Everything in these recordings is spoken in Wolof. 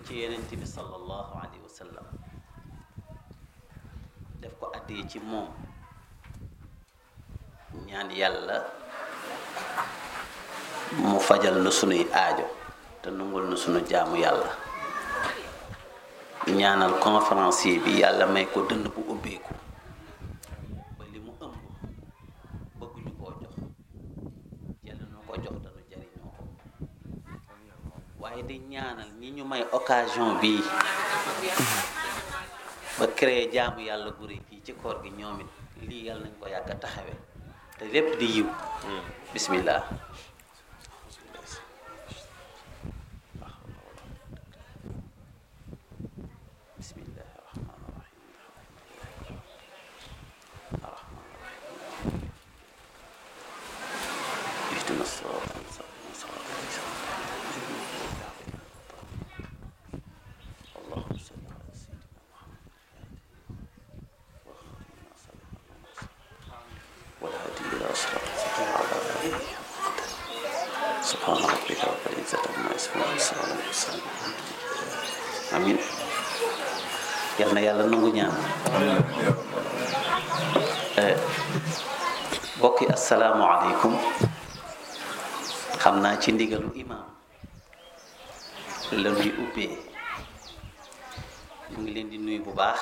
ci yenent bi sallallahu alayhi wa sallam def ko addee ci moom ñaan yàlla mu fajal nu sunuy aajo te nungul nu sunu jaamu yàlla ñaanal conférencier bi yàlla may ko dënn bu ubbeeku ba li mu ëmb bëgguñu koo jox yàlla nu ko jox te nu jariñoo ko waaye di ñaanal ñi ñu may occasion bii ba créer jaamu yàlla gu rëy fii ci koor gi ñoom it lii yàlla nañ ko yàgg a taxawe te lépp di yiw bismillah bismillah rahmaan rahim rahmaan rahim ihdina sirata mustaqim sirata اللهم صل على سيدنا محمد والهادي الى صراطك وعلى اله سبحان ربك رب العزه عما يصفون وسلام على المرسلين امين yal na yàlla nangu ñaan bokki asalaamualeykum xam naa ci ndigalu imaam la ñuy ubbee mu ngi leen di nuyu bu baax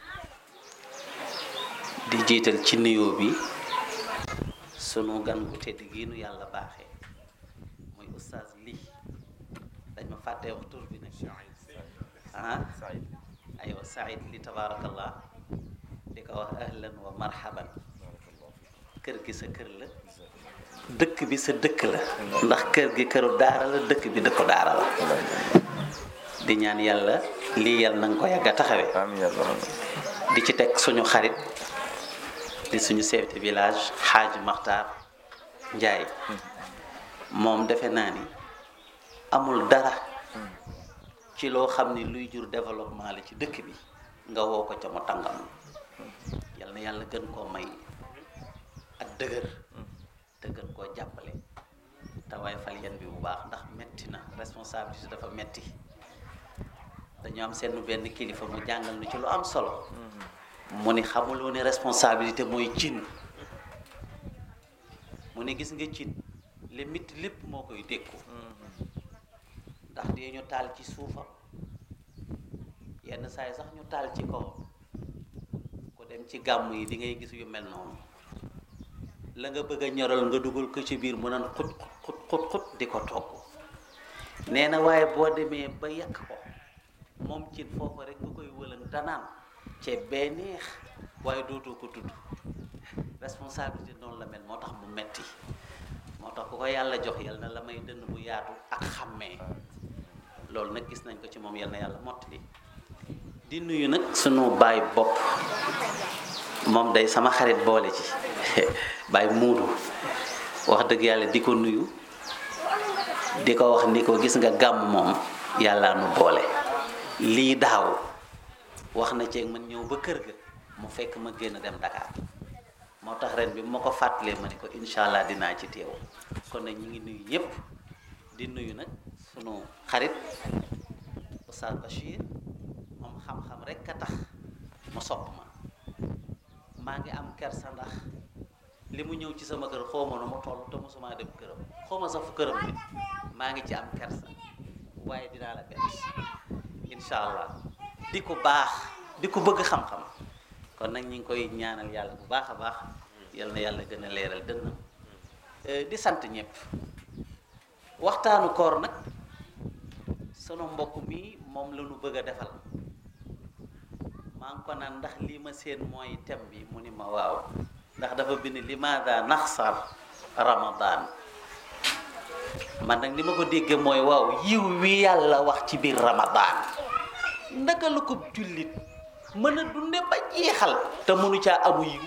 di jiital ci nuyoo bi sunu gan gu tedd gi nu yàlla baaxee muy oustaz lii dañ ma fàttee wax tur bi nag ah aywa Saïd li tabaarakallah di ko wax ahlan wa marhaban kër gi sa kër la dëkk bi sa dëkk la ndax kër gi këru daara la dëkk bi dëkku daara la di ñaan yàlla lii yàlla na nga ko yàgg a taxawee di ci teg suñu xarit di suñu chef de village xaaj Maxtaar Njaay moom defe naa ni amul dara ci loo xam ni luy jur développement la ci dëkk bi nga woo ko ca mu tàngam yal na yàlla gën koo may ak dëgër te gën koo jàppale te waaye fal yan bi bu baax ndax metti na responsabilité dafa metti dañu am seen benn kilifa mu jàngal nu ci lu am solo mu ni xamuloo ne responsabilité mooy cin mu ne gis nga cin li mitti lépp moo koy dékku ndax dee ñu taal ci suufam yenn saa yi sax ñu taal ci kawam ku dem ci gàmm yi di ngay gis yu mel noonu la nga bëgg a ñoral nga dugal ko ci biir mu naan xut xut xut xut di ko togg nee na waaye boo demee ba yàq ko moom cin foofu rek nga koy wëlan danaan ceeb bee neex waaye dootoo ko tudd responsabilité noonu la mel moo tax mu metti moo tax ku ko yàlla jox yal na la may dënn bu yaatu ak xàmmee loolu nag gis nañ ko ci moom yal na yàlla mottali di nuyu nag sunu baay bopp moom day sama xarit boole ci baay muudu wax dëgg yàlla di ko nuyu di ko wax ni ko gis nga gàmm moom yàlla nu boole lii daaw wax na ceeg man ñëw ba kër ga mu fekk ma génn dem Dakar moo tax ren bi ma ko fàttalee ma ne ko incha allah dinaa ci teew kon nag ñu ngi nuyu ñëpp di nuyu nag sunu xarit Oustaz Bachir moom xam-xam rek a tax mu sopp ma maa ngi am kersa ndax li mu ñëw ci sama kër xaw ma nu mu toll te mosuma dem këram xaw ma sax fu këram bi maa ngi ci am kersa waaye dinaa la bett incha allah di ko baax di ko bëgg xam-xam kon nag ñu ngi koy ñaanal yàlla bu baax a baax yal na yàlla gën a leeral dënnam di sant ñëpp waxtaanu koor nag sunu mbokk mi moom la ñu bëgg a defal maa ngi ko naan ndax lii ma seen mooy thème bi mu ni ma waaw ndax dafa bind limaada naxsar ramadan man nag li ma ko déggee mooy waaw yiw wi yàlla wax ci biir ramadan ndaka la ko jullit mën a dunde ba jeexal te mënu caa amu yiw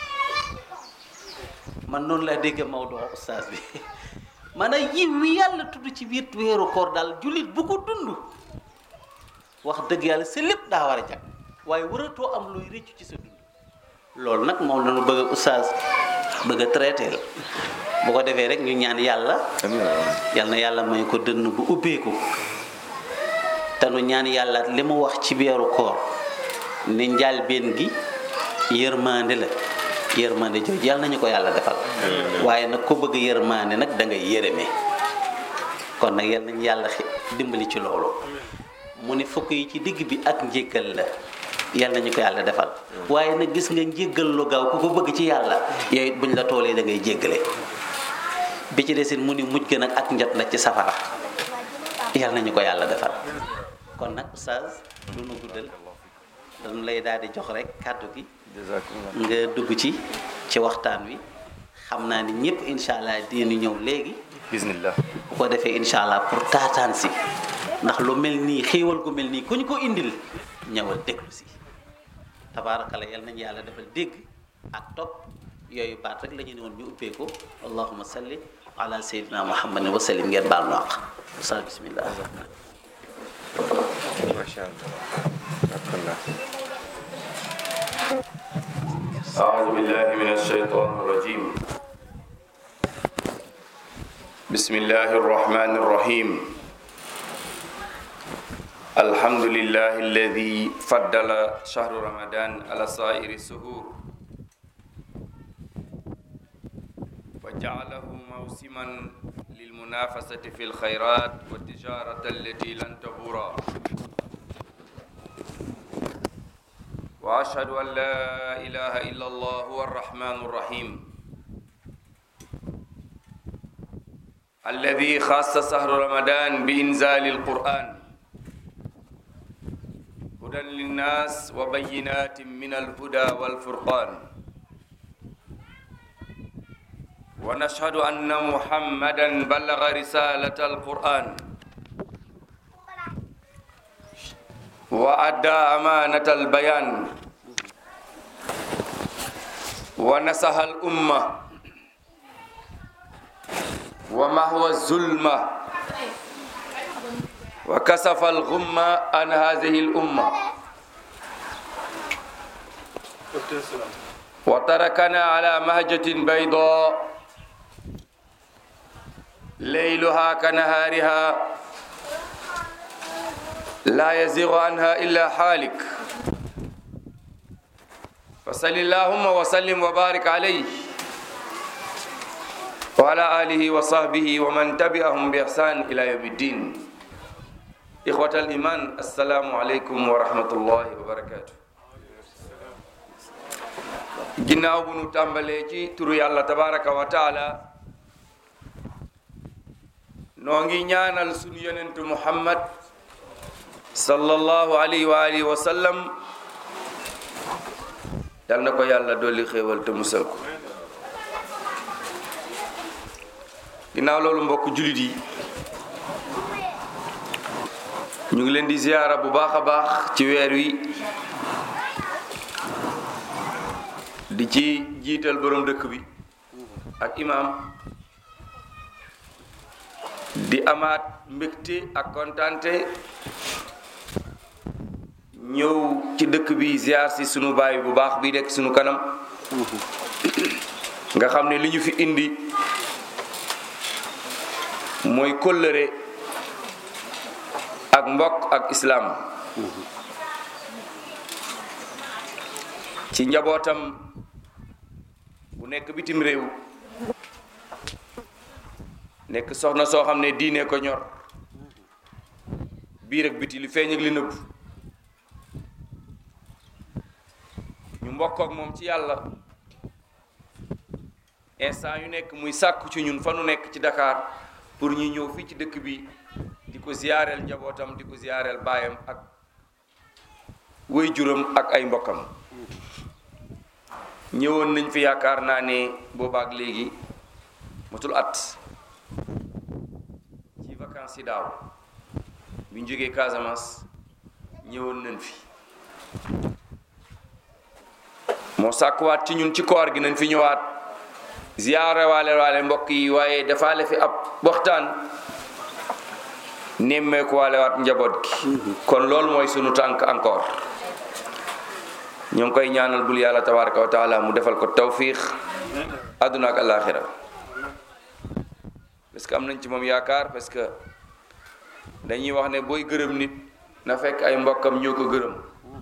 man noonu laa dégg Maodo ustaas bi maanaam yiw wi yàlla tudd ci biir weeru koor daal jullit bu ko dund wax dëgg yàlla sa lépp daa war a jag waaye waratoo am luy rëccu ci sa dund loolu nag moom la ñu bëgg a ustaas bëgg a traité la bu ko defee rek ñu ñaan yàlla yal na yàlla may ko dënn bu ubbeeku te nu ñaan yàlla li mu wax ci weeru koor ni njàlbeen gi yërmande la yërmande jooju yàlla nañu ko yàlla defal waaye nag ku bëgg yërmande nag da ngay yërëme kon nag yàlla nañu yàlla dimbali ci loolu mu ne fukk yi ci digg bi ak njéggal la yàlla nañu ko yàlla defal waaye nag gis nga njéggal lu gaaw ku ko bëgg ci yàlla yow it buñ la toolee da ngay jéggale bi ci desit mu ni mujj gën ak njot la ci safara yàlla nañu ko yàlla defal kon nag oustaz du nu guddal dañu lay daal di jox rek kàddu gi nga dugg ci ci waxtaan wi xam naa ni ñëpp incha allah dinañu ñëw léegi bismillah bu ko defee incha allah pour taataan si ndax lu mel nii xéewal gu mel nii ku ñu ko indil ñëwal déglu si tabaarakala yal nañu yàlla defal dégg ak topp yooyu baat rek la ñu ne woon ñu ubbee ko allahumma salli ala sayyidina muhammadin wa sallim ngeen baal naq sa bismillah masha allah أعوذ بالله من الشيطان الرجيم بسم الله الرحمن الرحيم الحمد لله الذي فضل شهر رمضان على سائر السهور وجعله موسما للمنافسة في الخيرات والتجارة التي لن تبورا واشهد ان لا اله الا الله هو الرحمن الرحيم الذي خاص شهر رمضان بانزال القران هدى للناس وبينات من الهدى والفرقان ونشهد ان محمدا بلغ رساله القران وأدى أمانة البيان ونصح الأمة ومحو الظلمة وكسف الغمة عن هذه الأمة وتركنا على مهجة بيضاء ليلها كنهارها لا يزيغ عنها إلا حالك فصل اللهم وسلم وبارك عليه وعلى آله وصحبه ومن تبعهم بإحسان إلى يوم الدين إخوة الإيمان السلام عليكم ورحمة الله وبركاته ginnaaw bu nu tàmbalee ci turu yàlla tabaraka wa taala noo ngi ñaanal sunu yonentu muhammad sallallahu alayhi wa alihi wa sallam yal na ko yàlla dolli xéewal te musal ko ginnaaw loolu mbokk jullit yi ñu ngi leen di ziyaara bu baax a baax ci weer wi di ci jiital borom dëkk bi ak imaam di amaat mbégte ak kontaante ñëw ci dëkk bi ziar si sunu baay bu baax bi nekk sunu kanam nga xam ne li ñu fi indi mooy kóllëre ak mbokk ak islaam ci njabootam bu nekk bitim réew nekk soxna soo xam ne diine ko ñor biir ak biti li feeñ ak li nëbb ñu mbokk ak moom ci yàlla instant yu nekk muy sàkku ci ñun fa nu nekk ci Dakar pour ñu ñëw fii ci dëkk bi di ko ziyaareel njabootam di ko ziyaareel baayam ak way juram ak ay mbokkam ñëwoon nañ fi yaakaar naa ne boobaak léegi matul at ci vacances yi daaw bi ñu jógee Casamance ñëwoon nañ fi moo sàkkuwaat ci ñun ci koor gi nañ fi ñëwaat ziyaare waale waale mbokk yi waaye defaale fi ab waxtaan nemmeeku waale waat njaboot gi kon loolu mooy sunu tànk encore ñoo ngi koy ñaanal bul yàlla tabaraka wa taala mu defal ko tawfiix àdduna ak alaxira parce que am nañ ci moom yaakaar parce que dañuy wax ne booy gërëm nit na fekk ay mbokkam ñoo ko gërëm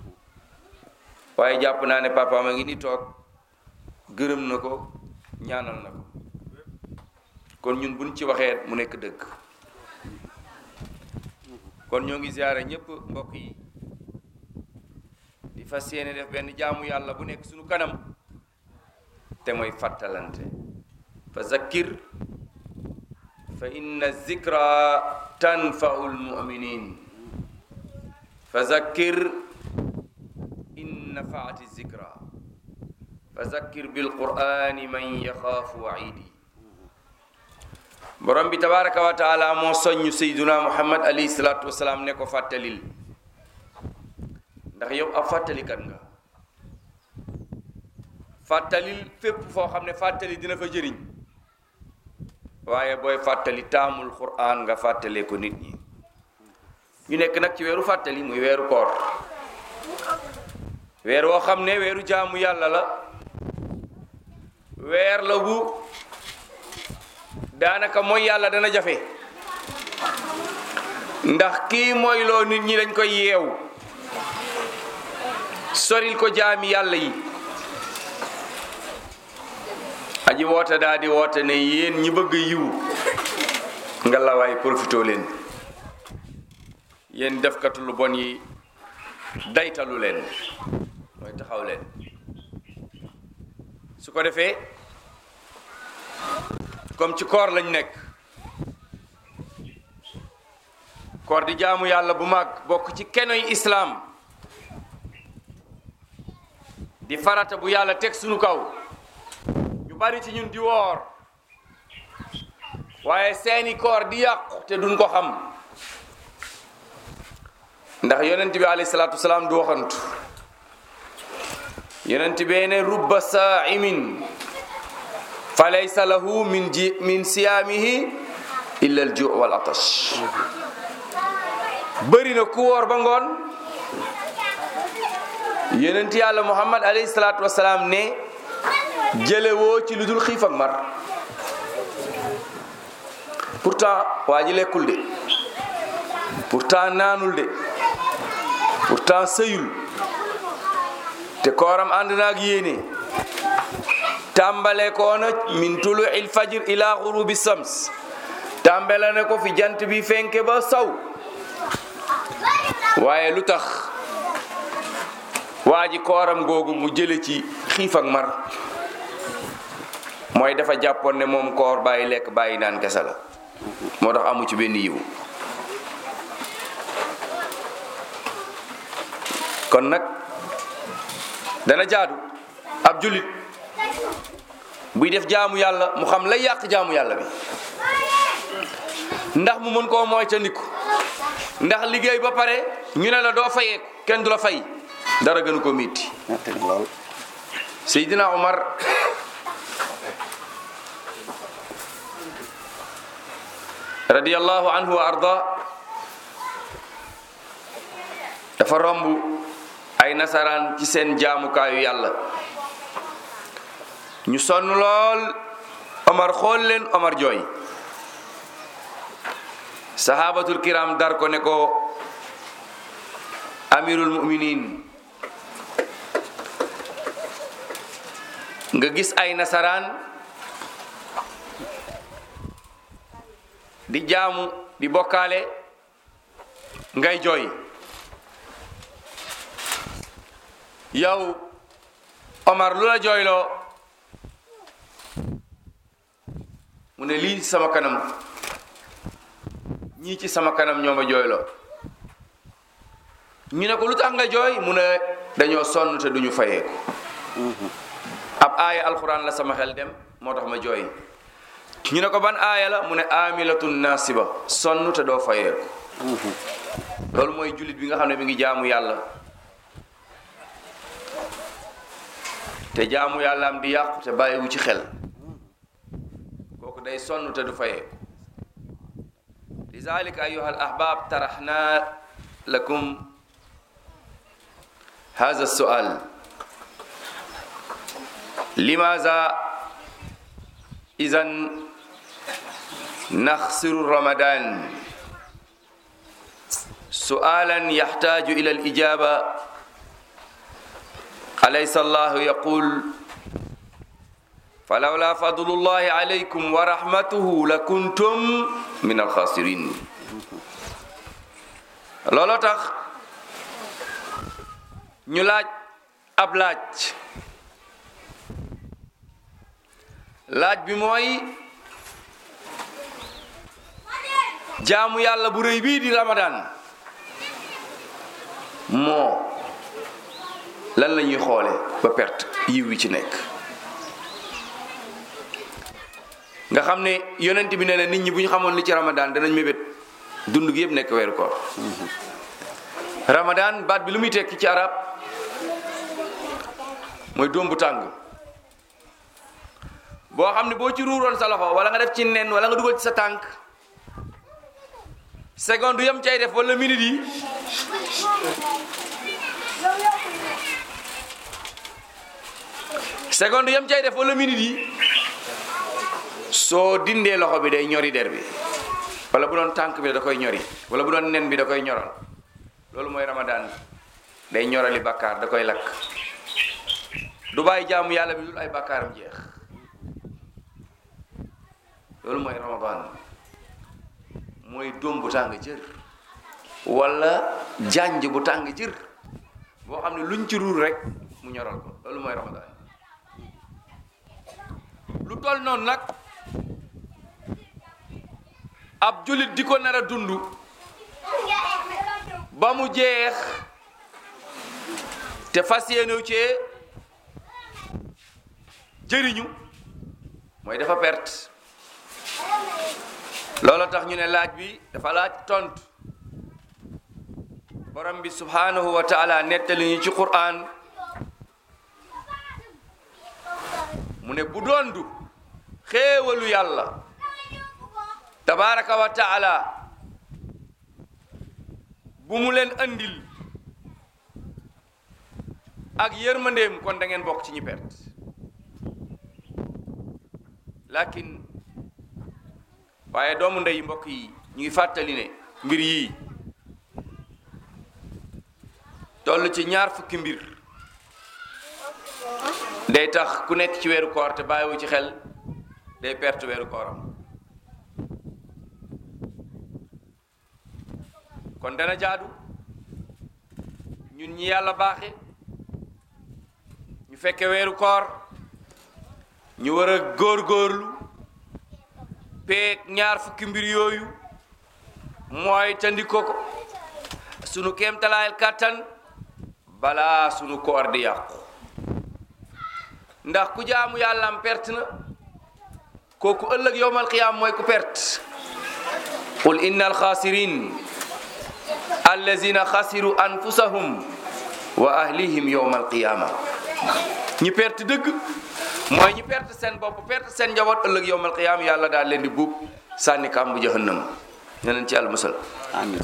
waaye jàpp naa ne papa ma ngi ni toog gërëm na ko ñaanal na ko kon ñun buñ ci waxee mu nekk dëgg kon ñoo ngi ziyaare ñépp mbokk yi di fas yéene def benn jaamu yàlla bu nekk suñu kanam te mooy fàttalante fa zakkir fa inna zikra tanfau lmuminin fa zakkir in nafaati zikra fa zakkir bilqurani man yaxaafu waidi borom bi tabaraka wa taala moo soññ sayduna muhammad alayhi salatu wasalaam ne ko fàttalil ndax yow ab fàttalikat nga fàttalil fépp foo xam ne fàttali dina fa jëriñ waaye booy fàttali taamul quraan nga fàttalee ko nit ñi ñu nekk nag ci weeru fàttali muy weeru koor weer woo xam ne weeru jaamu yàlla la weer la bu daanaka mooy yàlla dana jafe ndax kii mooy loo nit ñi dañ koy yeew soril ko jaami yàlla yi aji woote daa di woote ne yéen ñi bëgg yiw nga lawaay profitoo leen yéen defkatu lu bon yi daytalu leen mooy taxaw leen su ko defee comme ci koor lañ nekk koor di jaamu yàlla bu mag bokk ci kenoy islaam di farata bu yàlla teg sunu kaw ñu bari ci ñun di woor waaye seeni koor di yàqu te duñ ko xam ndax yonent bi alayhi salaatu wasalaam du waxantu yonent bee ne rubba saa'imin fa laysa lahu min ji min siyaamihi illa al ju' wal atash bëri na ku woor ba ngoon yonent yàlla muhammad alayhi salaatu wasalaam ne jëlewoo ci lu dul xiif ak mar pourtant waa ji lekkul de pourtant naanul de pourtant sëyul te kooram ànd naag yéene tàmbale koona min tulu il fajr ila xurubi sams tàmbale na ko fi jant bi fenke ba saw waaye lu tax waa ji kooram googu mu jële ci xiif ak mar mooy dafa jàppoon ne moom koor bàyyi lekk bàyyi naan kese la moo tax amu ci benn yiwu kon nag dana jaadu ab jullit buy def jaamu yàlla mu xam lay yàq jaamu yàlla bi ndax mu mën koo moytandiku ndax liggéey ba pare ñu ne la doo fayee kenn du la fay dara gënu ko mitti Seydina Omar radiyallahu anhu wa arda dafa romb ay nasaraan ci seen jaamukaayu yàlla ñu sonn lool Omar xool leen Omar jooy sahabatul kiram dar ko ne ko amirul muminin nga gis ay nasaraan di jaamu di bokkaale ngay jooy yow Omar lu la jooyloo mu ne lii sama kanam ñii ci sama kanam ñoo ma jooyloo ñu ne ko lu tax nga jooy mu ne dañoo sonn te duñu fayeeku ab aaya alxuraan la sama xel dem moo tax ma jooy ñu ne ko ban aaya la mu ne amilatun nasiba sonn te doo fayeeku loolu mooy jullit bi nga xam ne mi ngi jaamu yàlla te jaamu yàlla am di yàqu te bàyyiwu ci xel kooku day sonn te du fayeeku لذلك أيها الأحباب طرحنا لكم هذا السؤال لماذا إذا نخسر رمضان su'alan yaxtaaju ila al ijaba alaysa allahu yaqul falawla fadlullahi alaykum wa rahmatuhu la kuntum min alxasirin looloo tax ñu laaj ab laaj laaj bi mooy jaamu yàlla bu rëy bii di ramadan moo lan la ñuy xoole ba perte yiw wi ci nekk nga xam ne yonent bi nee na nit ñi bu ñu xamoon li ci ramadan danañ mébét dund gi yëpp nekk weeru koor ramadan baat bi lu muy tekki ci arab mooy doom bu tàng boo xam ne boo ci ruuroon sa loxo wala nga def ci nen wala nga dugal ci sa tànk seconde yam cay def wala minute yi seconde yam cay def wala minute yi soo dindee loxo bi day ñori der bi wala bu doon tànk bi da koy ñori wala bu doon nen bi da koy ñoral loolu mooy ramadan day ñorali bàkkaar da koy lakk du bàyyi jaamu yàlla bi dul ay bàkkaaram jeex loolu mooy ramadan mooy dóom bu tàng jër wala janj bu tàng jër boo xam ne luñ ci ruur rek mu ñoral ko loolu mooy ramadan lu toll noonu nag ab jullit di ko nar a dund ba mu jeex te fas yéenew cee jëriñu mooy dafa perte loolu tax ñu ne laaj bi dafa laaj tontu borom bi subhanahu wa taala nettali ñu ci Qur'an mu ne bu doondu xéewalu yàlla tabaraka wa taala bu mu leen andil ak yërmandeem kon da ngeen bokk ci ñi perte lakin waaye doomu ndey mbokk yi ñu ngi fàttali ne mbir yii toll ci ñaar fukki mbir day tax ku nekk ci weeru koor te bàyyiwu ci xel day perte weeru kooram kon dana jaadu ñun ñi yàlla baaxe ñu fekke weeru koor ñu war a góorgóorlu peeg ñaar fukki mbir yooyu mooy tandiko ko sunu kéemtalaayal kàttan balaa sunu koor di yàqu ndax ku jaamu yàlla am perte na kooku ëllëg yowmal qiyaam mooy ku perte qul inna alxaasirin allazina xasiru anfusahum wa ahlihim yowmal qiyaama ñi perte dëgg mooy ñi perte seen bopp perte seen njaboot ëllëg yowmal qiyaam yàlla daal leen di buub sànni kàmbu jahannam ñeneen ci yàlla musal amiin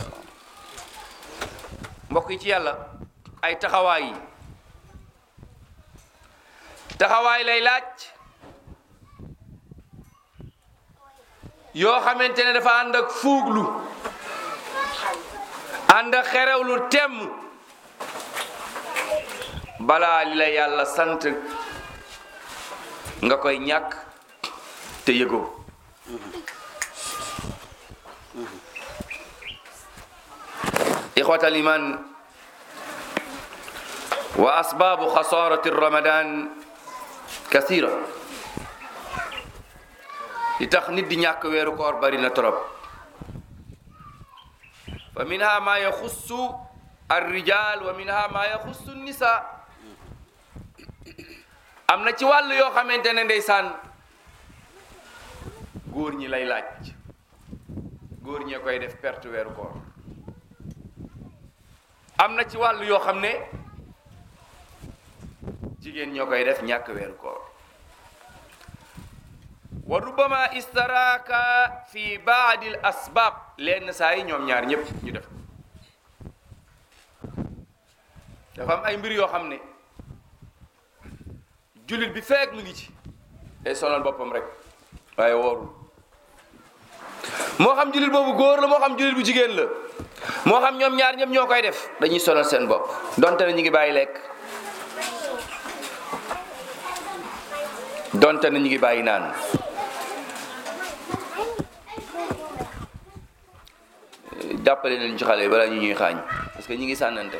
mbokk yi ci yàlla ay taxawaay yi taxawaay lay laaj yoo xamante ne dafa ànd ak fuuglu ànd ak xerewlu temm balaa li la yàlla sant nga koy ñàkk te yëgoo ixwata aliman wa asbaabu xasaarati ramadan kasira li tax nit di ñàkk weeru koor bari na trop fa minha ma yaxussu arrijal wa minha ma yaxussu nisa am na ci wàll yoo xamante ne ndeysaan góor ñi lay laaj góor ñee koy def perte weeru koor am na ci wàll yoo xam ne jigéen ñoo koy def ñàkk weeru koor wa rubama istaraka fi baadil asbab lenn saa yi ñoom ñaar ñëpp ñu def dafa am ay mbir yoo xam ne jullit bi feek mu ngi ci day sonal boppam rek waaye woorul moo xam jullit boobu góor la moo xam jullit bu jigéen la moo xam ñoom ñaar ñëpp ñoo koy def dañuy sonal seen bopp donte ne ñu ngi bàyyi lekk donte ne ñu ngi bàyyi naan jàppale leen ci xale yi balaa ñu ñuy xaañ parce que ñi ngi sànnante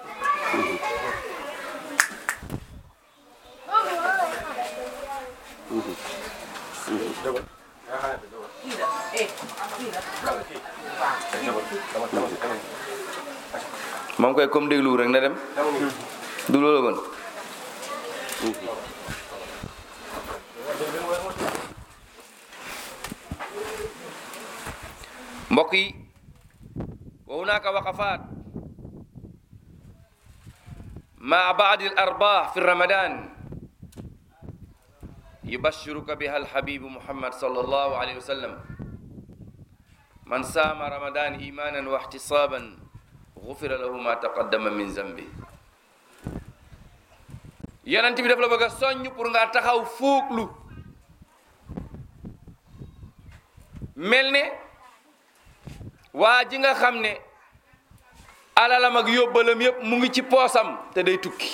moom koy comme déglu rek na dem du loolu gën mbokk yi wa hunaka waqafat ma baadi al arbah fi ramadan yubashiruka biha alhabibu muhammad sallallahu alayhi wa sallam man saama ramadan imanan wa ihtisaban gufira lahu ma taqaddama min zambi yonent bi daf la bëgg a soññ pour nga taxaw fuuglu mel ne waa ji nga xam ne alalam ak yóbbalam yépp mu ngi ci poosam te day tukki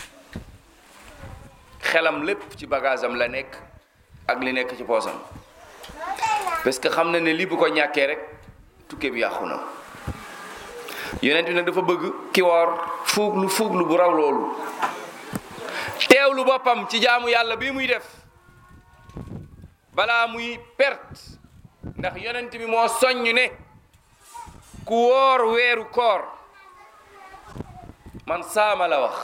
xelam lépp ci bagage am la nekk ak li nekk ci poosam parce que xam na ne lii bu ko ñàkkee rek tukke bi yàqu na yonent bi nag dafa bëgg ki woor fuuglu fuuglu bu raw loolu teewlu boppam ci jaamu yàlla bi muy def balaa muy perte ndax yonent bi moo soññ ne ku woor weeru koor man saama la wax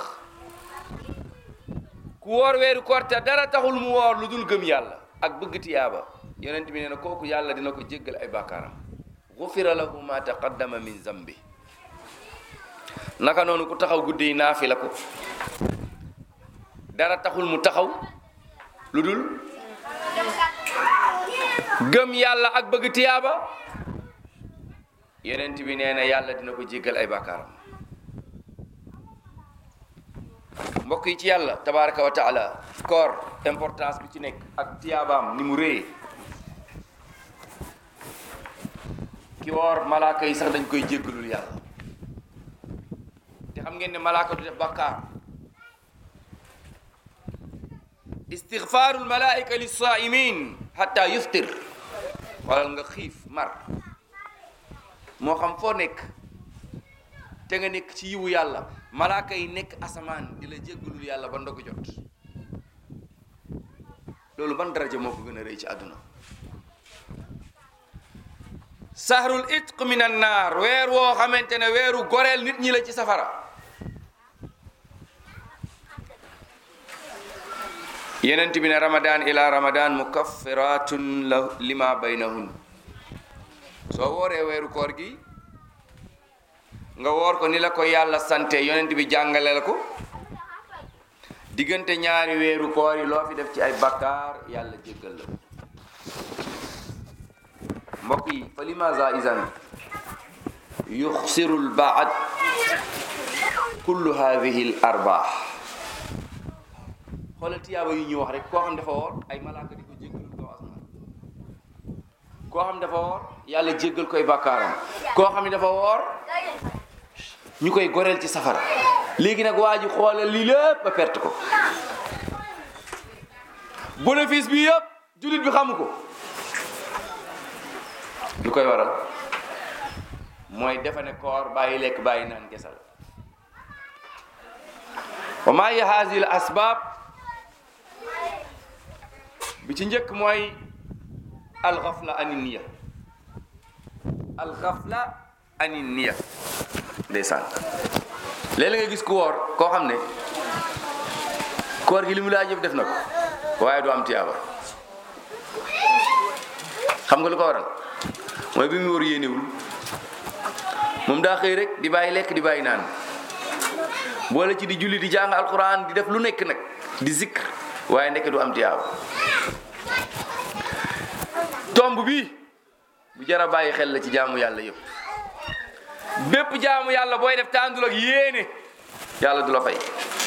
ku woor weeru koor te dara taxul mu woor lu dul gëm yàlla ak bëgg tiyaaba yonent bi nee na kooku yàlla dina ko jéggal ay bàkkaaram gufira lahu ma taqaddama min zambi naka noonu ku taxaw guddi yi naafi la ko dara taxul mu taxaw lu dul gëm yàlla ak bëgg tiyaaba yonent bi nee na yàlla dina ko jéggal ay bàkkaaram mbokk yi ci yàlla tabaraka wa taala koor importance bi ci nekk ak tiyaabaam ni mu réyee ki woor malaaka yi sax dañ koy jéggalul yàlla te xam ngeen ne malaaka du def bàkkaar istigfaarul malaika lissaimin hatta yuftir walal nga xiif mar moo xam foo nekk te nga nekk ci yiwu yàlla malaaka yi nekk asamaan di la jéggalul yàlla ba ndogu jot loolu ban daraja moo ko gën a rëy ci àdduna sahrul itq min an naar weer woo xamante ne weeru goreel nit ñi la ci safara yenent bi ne ramadan ila ramadan mukaffiratun la lima baynahun soo wooree weeru koor gi nga woor ko ni la ko yàlla sante yonent bi jàngale la ko diggante ñaari weeru koor yi loo fi def ci ay bakkaar yàlla jéggal la ko mbokk yi fa limaza isan yuxsiru lbaad kullu hadihi l arbaax xoolal tiyaaba yu ñuy wax rek koo xam dafa woor ay malaaka di ko jéggalul kaw asmaan koo xam dafa woor yàlla jéggal koy bàkkaaram koo xam ne dafa woor ñu koy goreel ci safara léegi nag waa ji xoolal lii lépp ba perte ko bénéfice bi yëpp jullit bi xamu ko lu koy waral mooy defe ne koor bàyyi lekk bàyyi naan gesal wa maa hiya haadihi l asbaab bi ci njëkk mooy alxafla ani niya alxafla ani niya ndeysaan léeg-léeg nga gis ku woor koo xam ne koor gi li mu laaj yëpp def na ko waaye du am tiyaaba xam nga lu ko waral mooy bi mu wóor yéenewul moom daa xëy rek di bàyyi lekk di bàyyi naan boole ci di julli di jàng alquran di def lu nekk nag di zikr waaye nekk du am tiyaaba tomb bi bu jara bàyyi xel la ci jaamu yàlla yëpp bépp jaamu yàlla booy def tàndul ak yéene yàlla du la fay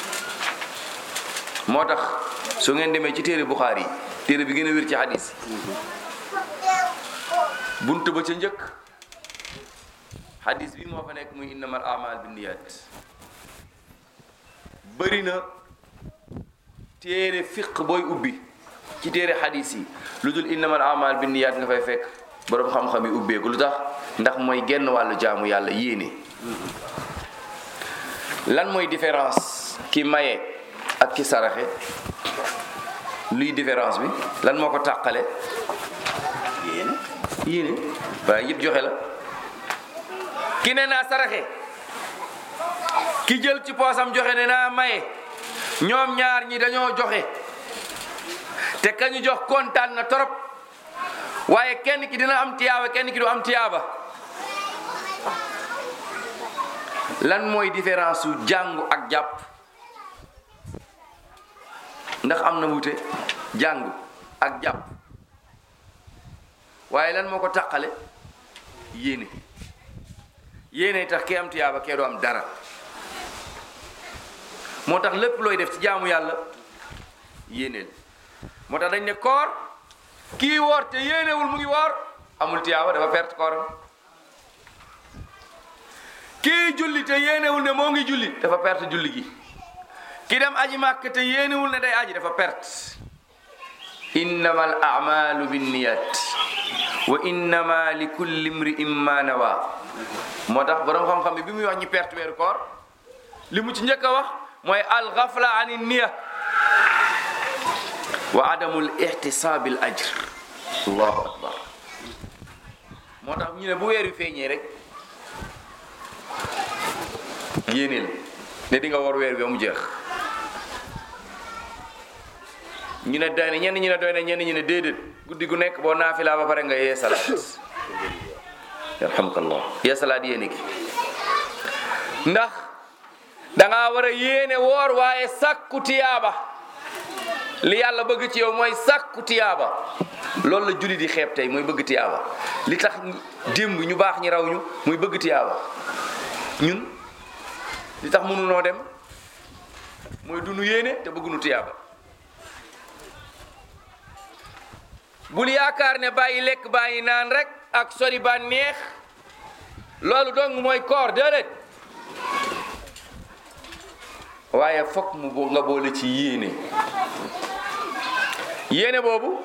moo tax su ngeen demee ci téere Buxaari yi téere bi gën a wér ci hadis bunt ba ca njëkk hadis bi moo fa nekk muy innamal amal binniyat bëri na téere fiq booy ubbi ci téere hadis yi lu dul innamal amal binniyat nga fay fekk boroom xam-xam yi ubbeeku lu tax ndax mooy genn wàllu jaamu yàlla yéene lan mooy différence ki maye ak ki saraxe luy différence bi lan moo ko tàqale yéen yéene waaye yëpp joxe la ki ne naa saraxe ki jël ci poosam joxe ne naa maye ñoom ñaar ñi dañoo joxe te kañu jox kontaan na torop waaye kenn ki dina am tiyaaba kenn ki du am tiyaaba lan mooy différence su jàngu ak jàpp ndax am na wute jàngu ak jàpp waaye lan moo ko tàqale yéene yéene tax kee am tiyaaba kee doo am dara moo tax lépp looy def ci jaamu yàlla yéeneel moo tax dañ ne koor kii woor te yéenewul mu ngi woor amul tiyaaba dafa perte kooram kii julli te yéenewul ne moo ngi julli dafa perte julli gi ki dem aji màkk te yéenewul ne day aji dafa perte innama al amalu binniyat wa innama li kulli imri'in ma nawa moo tax borom xam-xam bi bi muy wax ñi perte weeru koor li mu ci njëkk a wax mooy al ghafla ani niya wa adamul ihtisaabil ajr allahu akbar moo tax ñu ne bu weer wi feeñee rek yéeneel ne di nga war weer bi ba mu jeex ñu ne doy na ñenn ñu ne doy na ñenn ñu ne déedéet guddi gu nekk boo naafilaa ba pare nga yee salaat yarhamkallah yee salaat yéene gi ndax danga war a yéene woor waaye sàkku tiyaaba li yàlla bëgg ci yow mooy sàkku tiyaaba loolu la julli di xeeb tey mooy bëgg tiyaaba li tax démb ñu baax ñi raw ñu muy bëgg tiyaaba ñun li tax mënunoo dem mooy dunu yéene te bëggunu tiyaaba bul yaakaar ne bàyyi lekk bàyyi naan rek ak sori ba neex loolu dong mooy koor déedéet waaye fokk mu bo- nga boole ci yéene yéene boobu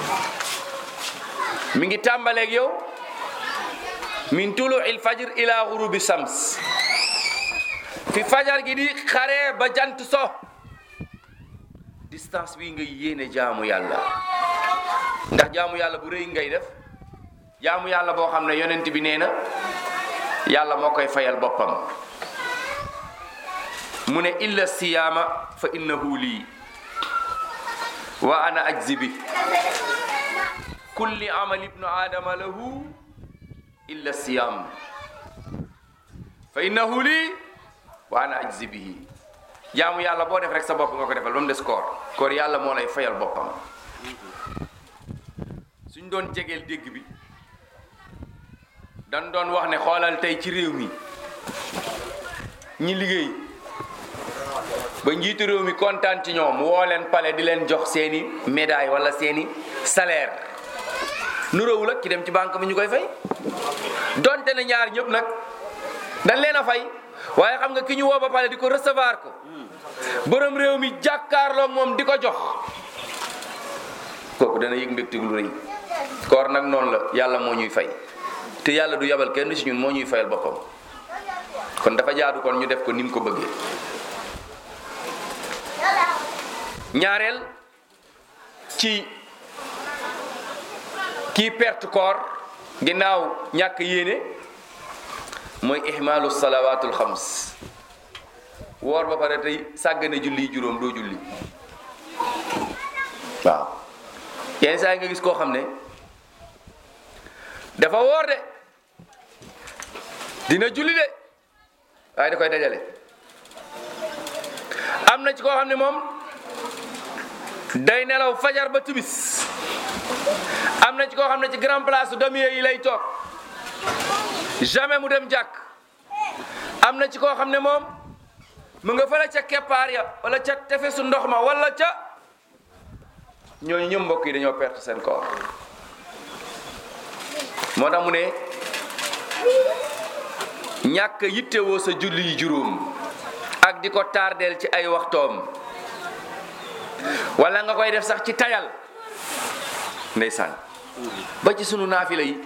mi ngi tàmbaleeg yow min tulu il fajr ila ghurubi sams fi fajar gi di xare ba jant so distance bi nga yéene jaamu yàlla ndax jaamu yàlla bu rëy ngay def jaamu yàlla boo xam ne yonent bi nee na yàlla moo koy fayal boppam mu ne illa siyaama fa innahu lii wa ana ajzi bi kulli amal ibnu adama lahu illa siyam fa innahu lii wa ana ajzi bihi jaamu yàlla boo def rek sa bopp nga ko defal ba mu des koor koor yàlla moo lay fayal boppam suñ doon jegeel dégg bi dan doon wax ne xoolal tey ci réew mi ñi liggéey ba njiitu réew mi kontaan ci ñoom woo leen pale di leen jox seeni médaille wala seeni salaire nuróowul ak ki dem ci banque bi ñu koy fay donte ne ñaar ñëpp nag dañ leen a fay waaye xam nga ki ñu woo ba pale di ko recevoir ko borom réew mi jàkkaarloo moom di ko jox kooku dana yëg mbégte lu rëy koor nag noonu la yàlla moo ñuy fay te yàlla du yabal kenn ci ñun moo ñuy fayal boppam kon dafa jaadu kon ñu def ko ni mu ko bëggee ñaareel ci kii perte koor ginnaaw ñàkk yéene mooy ihmaalu salawaatul xams woor ba pare tey sàggane julli juróom doo julli waaw yenn saa yi nga gis koo xam ne dafa woor de dina julli de waaye da koy dajale am na ci koo xam ne moom day nelaw fajar ba timis am na ci koo xam ne ci grand place damier yi lay toog jamais mu dem jàkk am na ci koo xam ne moom mu nga fële ca keppaar ya wala ca tefesu ndox ma wala ca ñooñu ñëpp mbokk yi dañoo perte seen koor moo tax mu ne ñàkk yittewoo sa julli yi juróom ak di ko tardeel ci ay waxtoom wala nga koy def sax ci tayal ndeysaan ba ci sunu naafila yi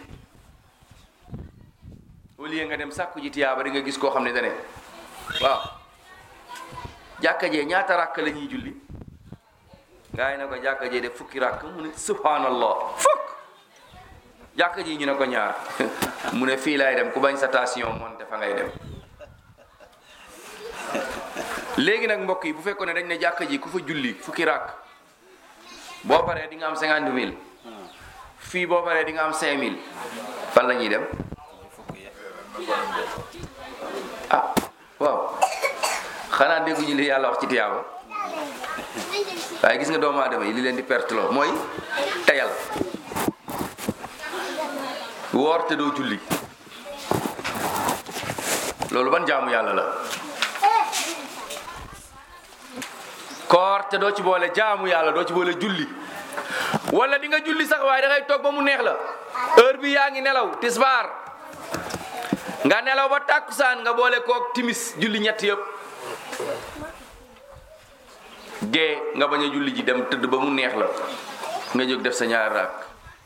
au lieu nga dem sàkku ji tiyaaba di nga gis koo xam ne dane waaw jàkka jee ñaata ràkk la ñuy julli gaa yi ne ko jàkka jee def fukki ràkk mu ne subhanallah fukk jàkka ji ñu ne ko ñaar mu ne fii laay dem ku bañ sa tension monte fa ngay dem léegi nag mbokk yi bu fekkoon ne dañ ne jàkka ji ku fa julli fukki ràkk boo paree di nga am cinquante mille fii boo paree di nga am cinq mille fan la ñuy dem ah waaw xanaa dégguñu li yàlla wax ci tiyaaba waaye gis nga doomu aadama yi li leen di perte loo mooy tayal woor te doo julli loolu ban jaamu yàlla la koor te doo ci boole jaamu yàlla doo ci boole julli wala di nga julli sax waaye da ngay toog ba mu neex la heure bi yaa ngi nelaw tisbaar nga nelaw ba tàkkusaan nga boole kook timis julli ñett yëpp gee nga bañ a julli ji dem tëdd ba mu neex la nga jóg def sa ñaari raak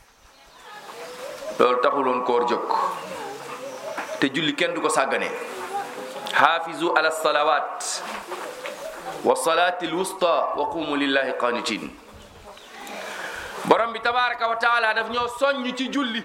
loolu taxuloon koor jóg te julli kenn du ko sàggane xaafizu ala salawat wa salaati alwusta wa qumu lillahi qanitin borom bi tabaraka wa taala daf ñoo soññ ci julli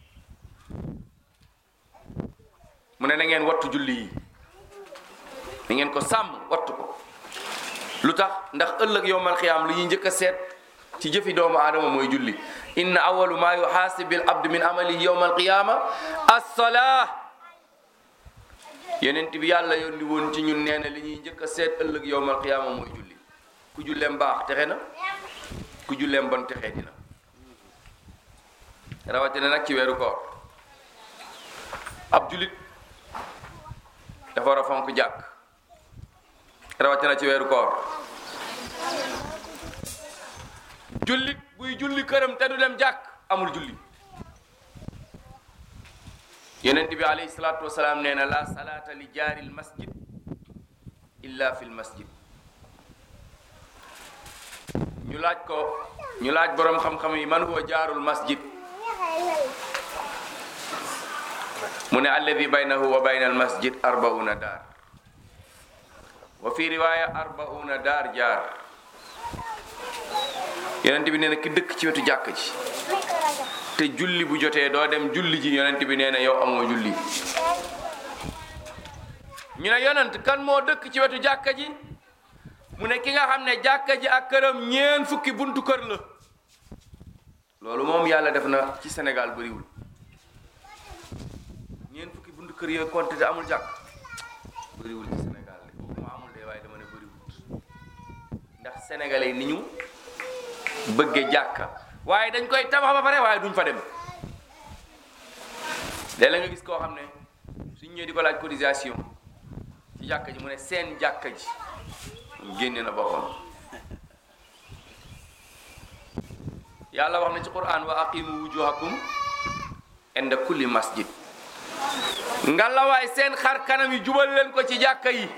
mu ne na ngeen wattu julli yi na ngeen ko sàmm wattu ko lu tax ndax ëllëg yowmal xiyaam li ñuy njëkk a seet ci jëfi doomu aadama mooy julli inna awalu ma yuxaasib bil abd min amalihi yowmal qiyaama assalaa yenent bi yàlla yónni woon ci ñun nee na li ñuy njëkk a seet ëllëg yowmal qiyaama mooy julli ku julleem baax texe na ku julleem bon texe dina rawatina nag ci weeru koor ab jullit dafa war a fonk jàkk rawatina ci weeru koor jullit buy julli këram te du dem jàkk amul julli yonent bi alayhi salaatu wasalaam nee na la salaata li jaaril masjid illa fil masjid ñu laaj ko ñu laaj boroom xam-xam yi man huwa jaarul masjid mu ne alladi baynahu wa bayna al masjid arbauna daar wa fi riwaya arbauna daar jaar yonent bi nee na ki dëkk ci wetu jàkk ji te julli bu jotee doo dem julli ji yonent bi nee na yow amoo julli ñu ne yonent kan moo dëkk ci wetu jàkka ji mu ne ki nga xam ne jàkka ji ak këram ñeen fukki buntu kër la loolu moom yàlla def na ci Sénégal bëriwul ñeen fukki buntu kër yooyu compté te amul jàkk bëriwul ci Sénégal de waxuma amul de waaye dama ne bëriwul ndax sénégalais ni ñu bëgge jàkka waaye dañ koy tabax ba pare waaye duñ fa dem léeg-léeg nga gis koo xam ne suñ ñëwee di ko laaj cotisation ci jàkka ji mu ne seen jàkka ji génne na boppam yàlla wax na ci quran wa aqimu wujuhakum inda kulli masjid ngalawaay seen xar kanam yi jubal leen ko ci jàkka yi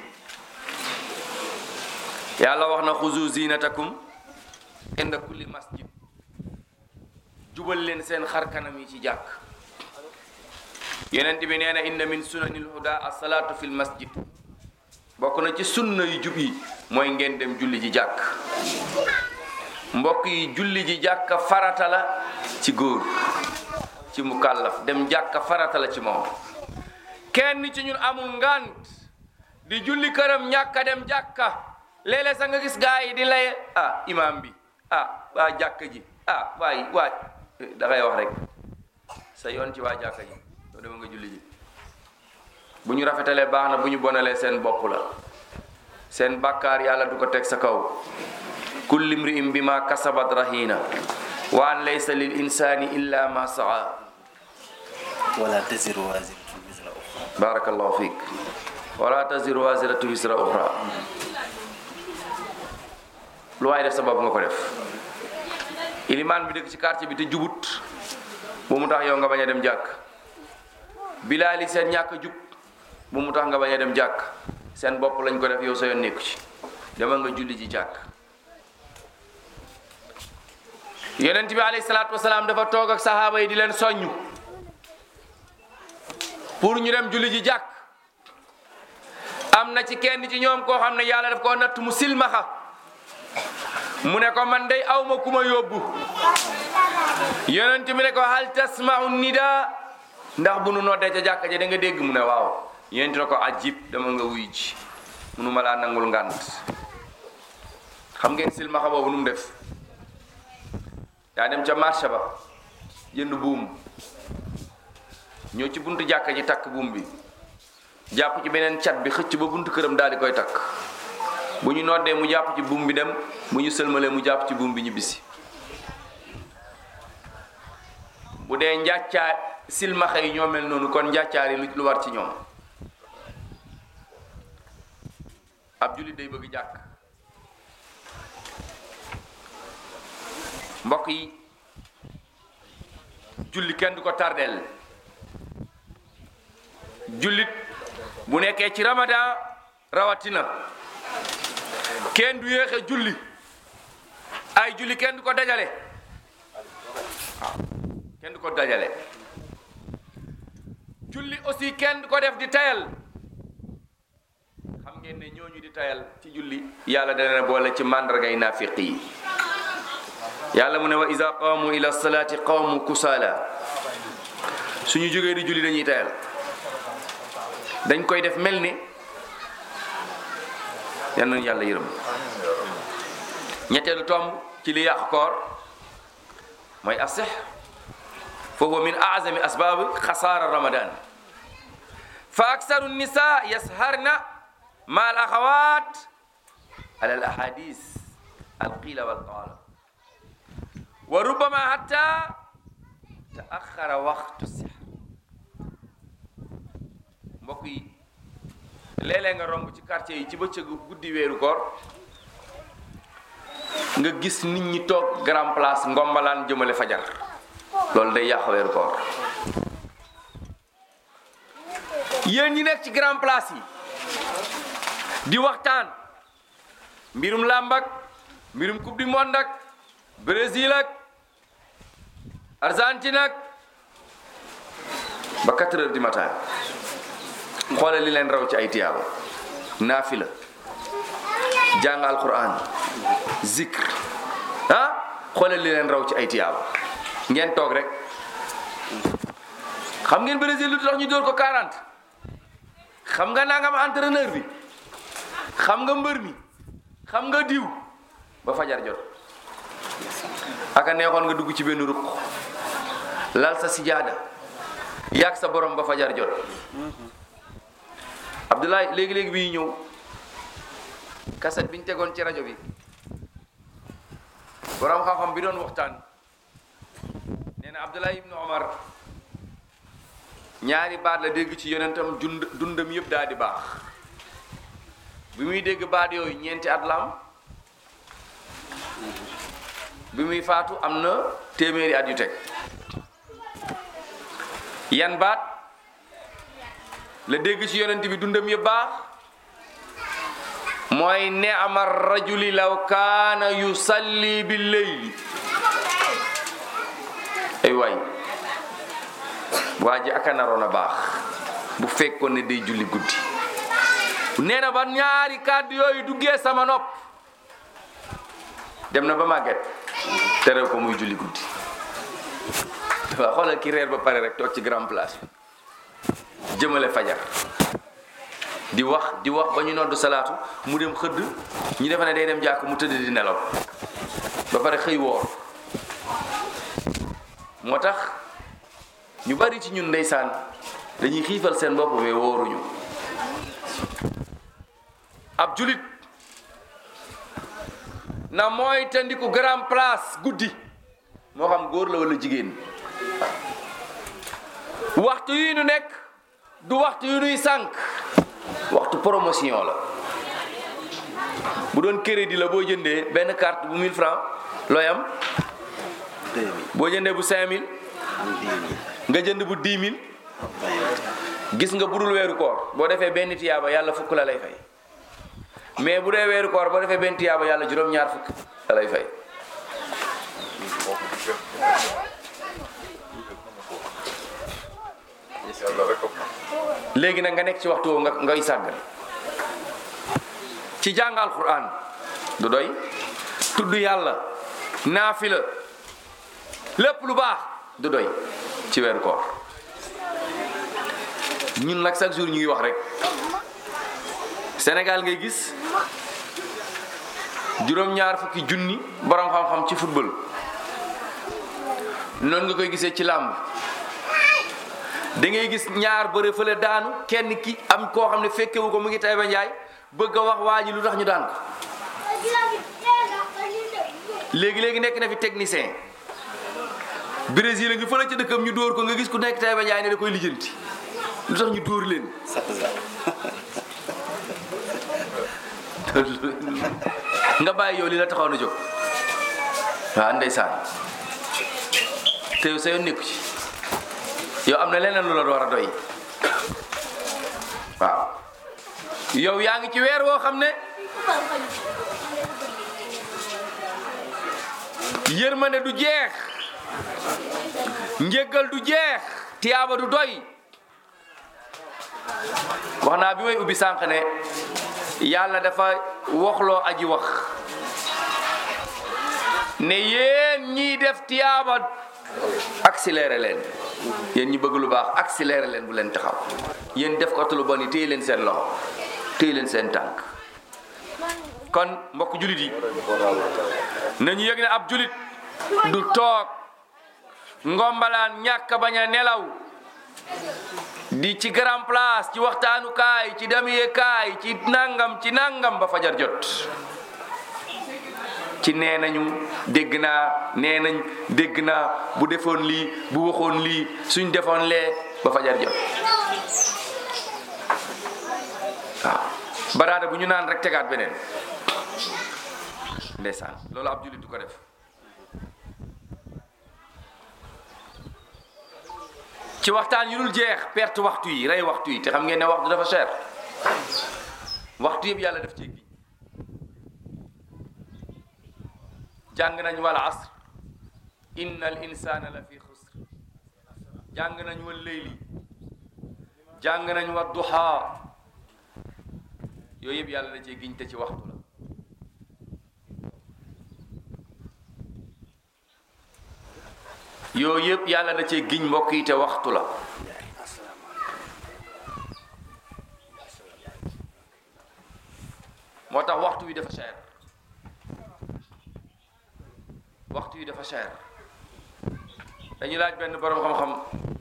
yàlla wax na xuzu zinatakum inda kulli masjid jubal leen seen xar kanam yi ci jàkk yonent bi nee na inna min sunanil huda asalaatu fil masjid bokk na ci sunna yu jub yi mooy ngeen dem julli ji jàkk mbokk yi julli ji jàkka farata la ci góor ci mukallaf dem jàkka farata la ci moom kenn ci ñun amul ngant di julli këram ñàkka dem jàkka léeg-léeg sax nga gis gaa yi di lay ah imam bi ah waa jàkka ji ah waay waay da ngay wax rek sa yoon ci waa jàkka ji doo dema nga julli ji bu ñu rafetalee baax na bu ñu bonalee seen bopp la seen bàkkaar yàlla du ko teg sa kaw kulli mri'in bima kasabat rahina wa an laysa lil insani illa ma saa wala taziru waziratun wizra ukhra barakallahu fik wala taziru waziratu wisra ukhra lu waay def sa bopp nga ko def ilimaan bi dëkk ci quartier bi te jubut bu mu tax yow nga bañ a dem jàkk bilaali seen ñàkk jub bu mu tax nga bañ a dem jàkk seen bopp lañ ko def yow sa yoon nekku ci demal nga julli ji jàkk yonent bi alayhi salaatu wasalaam dafa toog ak sahaaba yi di leen soññu pour ñu dem julli ji jàkk am na ci kenn ci ñoom koo xam ne yàlla daf koo natt mu silmaxa mu ne ko man day awma ku ma yóbbu yonent bi ne ko hal tasma'u nida ndax bu nu noddee ca jàkka ja da nga dégg mu ne waaw yonent ne ko ajib dama nga wuy ji munu ma laa nangul ngànt xam ngeen silmaxa boobu nu mu def daa dem ca marché ba jënd buum ñëw ci buntu jàkka ji takk buum bi jàpp ci beneen cat bi xëcc ba buntu këram daal di koy takk bu ñu noddee mu jàpp ci buum bi dem bu ñu sëlmalee mu jàpp ci buum bi ñibbisi bu dee njàccaa silmaxa yi ñoo mel noonu kon njàccaar yi lu lu war ci ñoom ab jullit day bëgg jàkk mbokk yi julli kenn du ko tardeel jullit bu nekkee ci ramadan rawatina kenn du yéexe julli ay julli kenn du ko dajale waaw kenn du ko dajale julli aussi kenn du ko def di tayal xam ngeen ne ñooñu di tayal ci julli yàlla dana boole ci màndargay naafiq yi yàlla mu ne wa iza qaamu ila salaati qaamu kusaala suñu jógee di julli dañuy tayal dañ koy def mel ni yal nañu yàlla yërëm ñetteelu tomb ci li yàq koor mooy asix fa huwa min azami asbaabi xasaara ramadan fa aksaru nisa yasharna ma al axawat ala al ahadis al qila wal qaala wa rubbama hatta taaxara waxtu six mbokk yi léeg-léeg nga romb ci quartier yi ci bëccëgu guddi weeru koor nga gis nit ñi toog grand place ngombalaan jëmale fajar loolu day yàq weeru koor yéen ñi nekk ci grand place yi di waxtaan mbirum làmb ak mbirum coupe du monde ak Brésil ak Argentine ak ba 4 heures du matin xoolal li leen raw ci ay tiyaaba naafila jàng alquran zikr ah xoolal li leen raw ci ay tiyaaba ngeen toog rek xam ngeen Brésil lu tax ñu dóor ko 40 xam nga nangam entraîneur bi xam nga mbër mi xam nga diw ba fajar jot aka neexoon nga dugg ci benn ruq lal sa sijaada yàgg sa borom ba fajar jot Abdoulaye léegi-léegi bi ñëw kaset bi ñu tegoon ci rajo bi borom xam-xam bi doon waxtaan nee na Abdoulaye ibnu Omar ñaari baat la dégg ci yonentam dund dundam yëpp daal di baax bi muy dégg baat yooyu ñeenti at la am bi muy faatu am na téeméeri at yu teg yan baat la dégg ci yonent bi dundam yëpp baax mooy ni'ma rajuli law kaana yusalli bil layli ay waay waa ji aka naroon a baax bu fekkoon ne day julli guddi nee na ba ñaari kàddu yooyu duggee sama nopp dem na ba màgget tere ko muy julli guddi waaw xoolal ki reer ba pare rek toog ci grand place bi jëmale fajar di wax di wax ba ñu noddu salaatu mu dem xëdd ñu defe ne day dem jàkk mu tëdd di nelaw ba pare xëy woor moo tax ñu bari ci ñun ndeysaan dañuy xiifal seen bopp mais wóoruñu ab julit na mooy tandiku grand place guddi moo xam góor la wala jigéen waxtu yi nu nekk du waxtu yu nuy sànq waxtu promotion la bu doon crédit la boo jëndee benn carte bu 1000 francs looy am boo jëndee bu 5000 nga jënd bu 10 000 gis nga budul weeru koor boo defee benn tiyaaba yàlla fukk la lay fay mais bu dee weeru koor boo defee benn tiyaaba yàlla juróom-ñaar fukk la lay fay léegi nag nga nekk ci waxtu woowu nga ngay sàggan ci jàngal Qur'an du doy tudd yàlla naafila lépp lu baax du doy ci weeru koor ñun nag chaque jour ñu ngi wax rek Sénégal ngay gis juróom-ñaar fukki junni borom xam-xam ci football noonu nga koy gisee ci làmb da ngay gis ñaar bëre fële daanu kenn ki am koo xam ne fekkewu ko mu ngi Taïba Ndiaye bëgg a wax waa ji lu tax ñu daan ko léegi léegi nekk na fi technicien Brésil a ngi fële ca dëkkam ñu dóor ko nga gis ku nekk Taïba Ndiaye ne da koy lijjanti lu tax ñu dóor leen nga bàyyi yow li la taxaw na jóg waaw ndeysaan te yow sa yoon nekku ci yow am na leneen lu la war a doy waaw yow yaa ngi ci weer woo xam ne yërmande du jeex njéggal du jeex tiyaaba du doy wax naa bi may ubbi sànq ne yàlla dafa waxloo aji wax ne yéen ñiy def tiyaaba accéléré leen yéen ñi bëgg lu baax accéléré leen bu leen taxaw yéen def ko lu bon yi téye leen seen loxo téye leen seen tànk kon mbokk julit yi nañu yëg ne ab julit du toog ngombalaan ñàkk bañ a nelaw di ci grand place ci waxtaanukaay ci damiyekaay ci nangam ci nangam ba fajar jot ci nee nañu dégg naa nee nañ dégg naa bu defoon lii bu waxoon lii suñ defoon lee ba fajar jot waaw baraada bu ñu naan rek tegaat beneen ndeysaan loolu ab jullit du ko def ci waxtaan yu dul jeex perte waxtu yi rey waxtu yi te xam ngeen ne waxtu dafa cher waxtu yëpp yàlla def ci gi jàng nañ wal asr inna al insana la fi xusr jàng nañ wal leyli jàng nañ wa duha yooyu yëpp yàlla da cee giñ te ci waxtu la yooyu yëpp yàlla da cee giñ mbokk yi te waxtu la moo tax waxtu wi dafa cher waxtu wi dafa cher dañu laaj benn borom xam-xam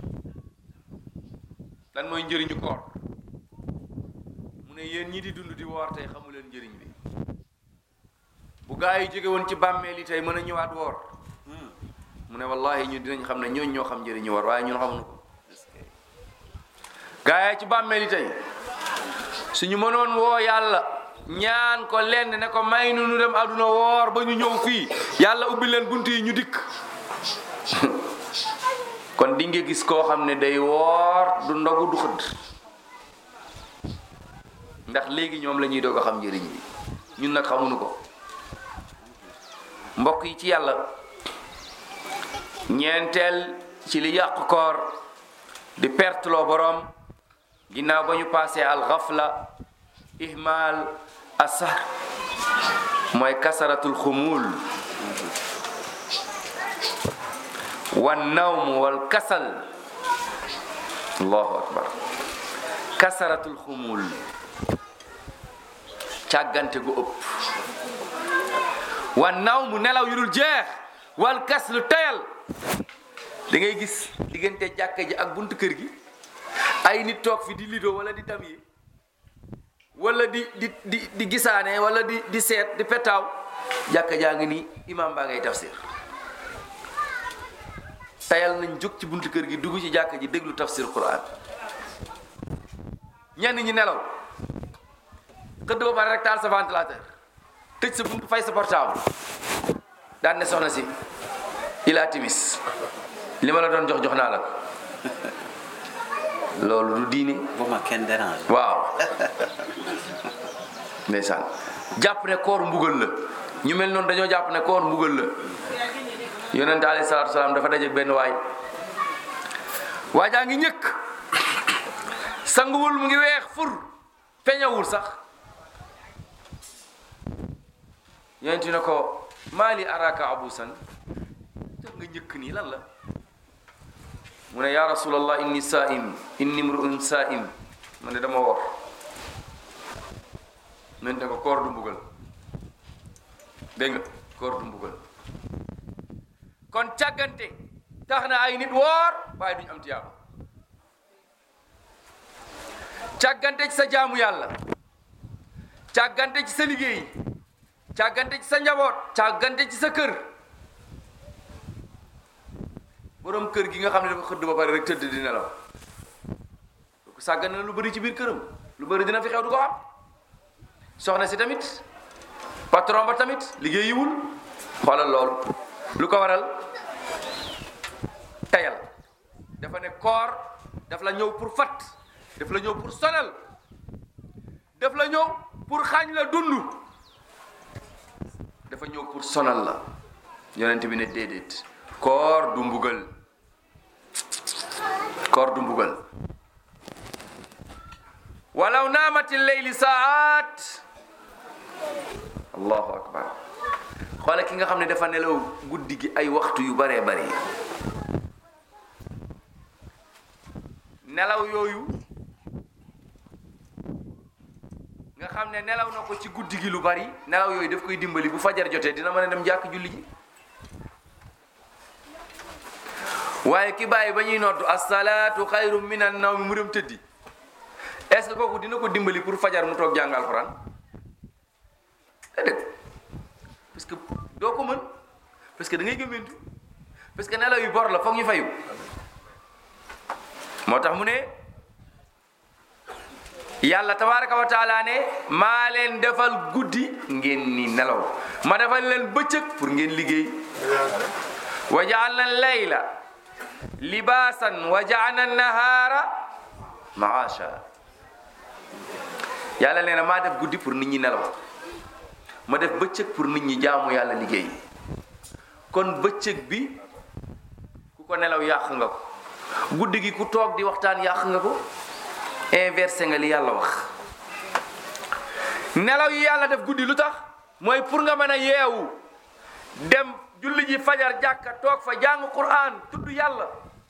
lan mooy njëriñu koor mu ne yéen ñi di dund di woor tey xamu leen njëriñ bi bu gaa yi jóge woon ci bàmmeel yi tey mën a ñëwaat woor mu ne wallahi ñu dinañ xam ne ñooñ ñoo xam njëriñu woor waaye ñun xamuñu ko gaa yi ci bàmmeel yi tey suñu mënoon woo yàlla ñaan ko lenn ne ko may nu nu dem àdduna woor ba ñu ñëw fii yàlla ubbi leen bunt yi ñu dikk kon di nga gis koo xam ne day woor du ndogu du xëdd ndax léegi ñoom la ñuy doog a xam njëriñ bi ñun nag xamuñu ko mbokk yi ci yàlla ñeenteel ci li yàq koor di perteloo boroom ginnaaw ba ñu passé al ghafla ihmal asar mooy kasaratul xumul wan nawm wal kasal allahu akbar kasaratul xumul càggante gu ëpp wan nawm nelaw yu dul jeex wal kaslu tayal da ngay gis diggante jàkka ji ak buntu kër gi ay nit toog fi di lido wala di tam yi wala di di di di gisaane wala di di seet di petaaw jàkka jaa ngi nii imam baa ngay tafsir tayal nañ jóg ci buntu kër gi dugg ci jàkka ji déglu tafsir quran ñenn ñi nelaw xëdd ba pare rek taal sa ventilateur tëj sa buntu fay sa portable daan ne soxna si ilaa timis li ma la doon jox jox naa la ko loolu du diine bu ma kenn dérange waaw ndeysaan jàpp ne koor mbugal la ñu mel noonu dañoo jàpp ne koor mbugal la yonente alayhi salaatu salaam dafa daje benn waay waajaa ngi ñëkk sanguwul mu ngi weex fur peñawul sax yonent ne ko maali araka abusan tax nga ñëkk nii lan la mu ne ya rasulallah inni saim inni mruun saim mu ne dama wor yonent ne ko koor du mbugal dégg nga koor du mbugal kon càggante tax na ay nit woor waaye duñu am tiyaaba càggante ci sa jaamu yàlla càggante ci sa liggéey càggante ci sa njaboot càggante ci sa kër borom kër gi nga xam ne dafa xëdd ba pare rek tëdd di nelaw ku sàggan na lu bëri ci biir këram lu bëri dina fi xew du ko am soxna si tamit patron ba tamit liggéey yiwul xoolal loolu lu ko waral tayal dafa ne koor daf la ñëw pour fat daf la ñëw pour sonal daf la ñëw pour xaañ la dund dafa ñëw pour sonal la yonent bi ne déedéet koor du mbugal koor du mbugal walaw naamati leyli saat allahu akbar xoola ki nga xam ne dafa nelaw guddi gi ay waxtu yu baree bari nelaw yooyu nga xam ne nelaw na ko ci guddi gi lu bari nelaw yooyu daf koy dimbali bu fajar jotee dina mën a dem jàkk julli ji waaye ki bàyyi ba ñuy noddu asalaatu xayru min an nawmi mu dem tëddi est ce que kooku dina ko dimbali pour fajar mu toog jàng alxuraan déedéet parce que doo ko mën parce que da ngay gëmmentu parce que nelaw yu bor la foog ñu fayu moo tax mu ne yàlla tabaraka wa taala ne maa leen defal guddi ngeen ni nelaw ma defal leen bëccëg pour ngeen liggéey wa jaalna layla libaasan wa jaalna nahaara maasha yàlla nee na maa def guddi pour nit ñi nelaw ma def bëccëg pour nit ñi jaamu yàlla liggéey kon bëccëg bi ku ko nelaw yàq nga ko guddi gi ku toog di waxtaan yàq nga ko inversé nga li yàlla wax nelaw yi yàlla def guddi lu tax mooy pour nga mën a yeewu dem julli ji fajar jàkka toog fa jàng quran tudd yàlla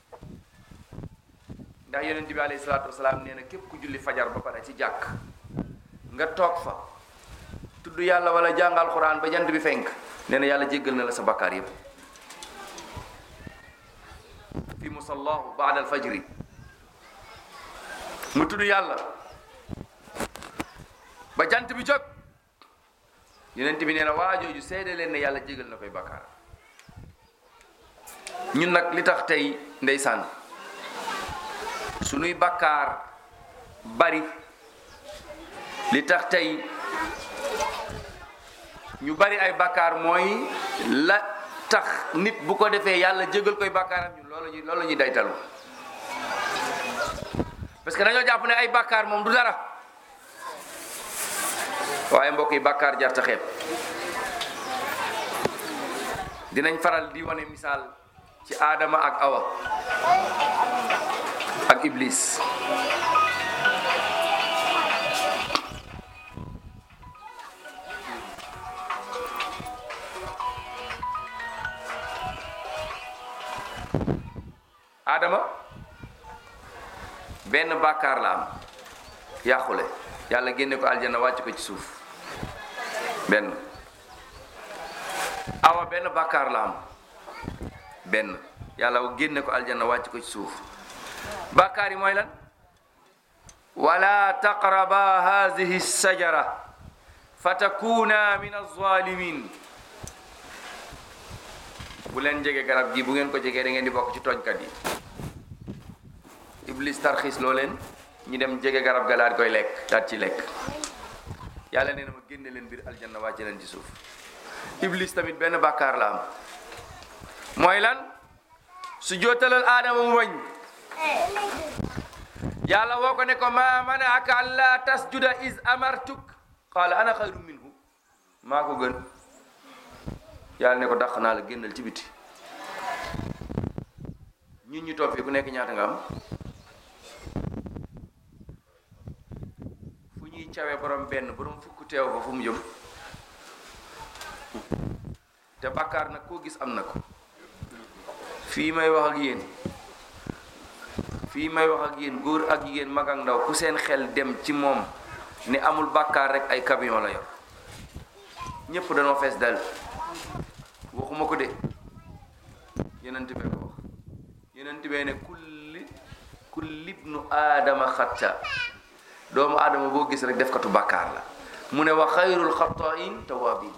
ndax yonent bi alayhi salaatu wasalaam nee na képp ku julli fajar ba pare ci jàkk nga toog fa tudd yàlla wala jàngal quran ba jant bi fenk nee na yàlla jéggal na la sa bakkaar yépp fi musallahu baada alfajri mu tudd yàlla ba jant bi jóg yonent bi nee na waa jooju seede leen ne yàlla jégal na koy bakkaar ñun nag li tax tey ndeysaan sunuy bakkaar bari li tax tey ñu bari ay bakkaar mooy la tax nit bu ko defee yàlla jégal koy bakkaaram ñun loolu ñu loolu ñuy daytalu parce que dañoo jàpp ne ay bakkaar moom du dara waaye mbokk yi bakkaar jar ta xeeb dinañ faral di wane misaal ci Adama ak Awa ak Iblis Adama benn bàkkaar la am yàqule yàlla génne ko aljanna wàcc ko ci suuf benn awa benn bàkkaar la am benn yàlla génne ko aljanna wàcc ko ci suuf bàkkaar yi mooy lan wala taqraba hadihi sajara fatakuna min alzalimin bu leen jege garab gi bu ngeen ko jegee da ngeen di bokk ci tooñkat yi iblis tarxiis loo leen ñu dem jege garab ga daal di koy lekk daal ci lekk yàlla nee na ma génne leen biir aljanna wàcce leen ci suuf iblis tamit benn bàkkaar la am mooy lan su jootalal aadama mu bañ yàlla woo ko ne ko ma manaaka an laa tasjuda is amartuk qaala ana xayru minhu maa ko gën yàlla ne ko dàq naa la génnal ci biti ñun ñu toog fii ku nekk ñaata nga am fu ñuy cawee borom benn borom fukk teew fa fu mu jëm te bàkkaar nag koo gis am na ko fii may wax ak yéen fii may wax ak yéen góor ak jigéen mag ak ndaw ku seen xel dem ci moom ne amul bàkkaar rek ay camion la yor ñépp dañoo fees dal waxuma ko de yenent bee ko wax yenent bee ne kulli kulli ibnu aadama xatta doomu aadama boo gis rek def katu bàkkaar la mu ne wa xayrul xatain tawaabin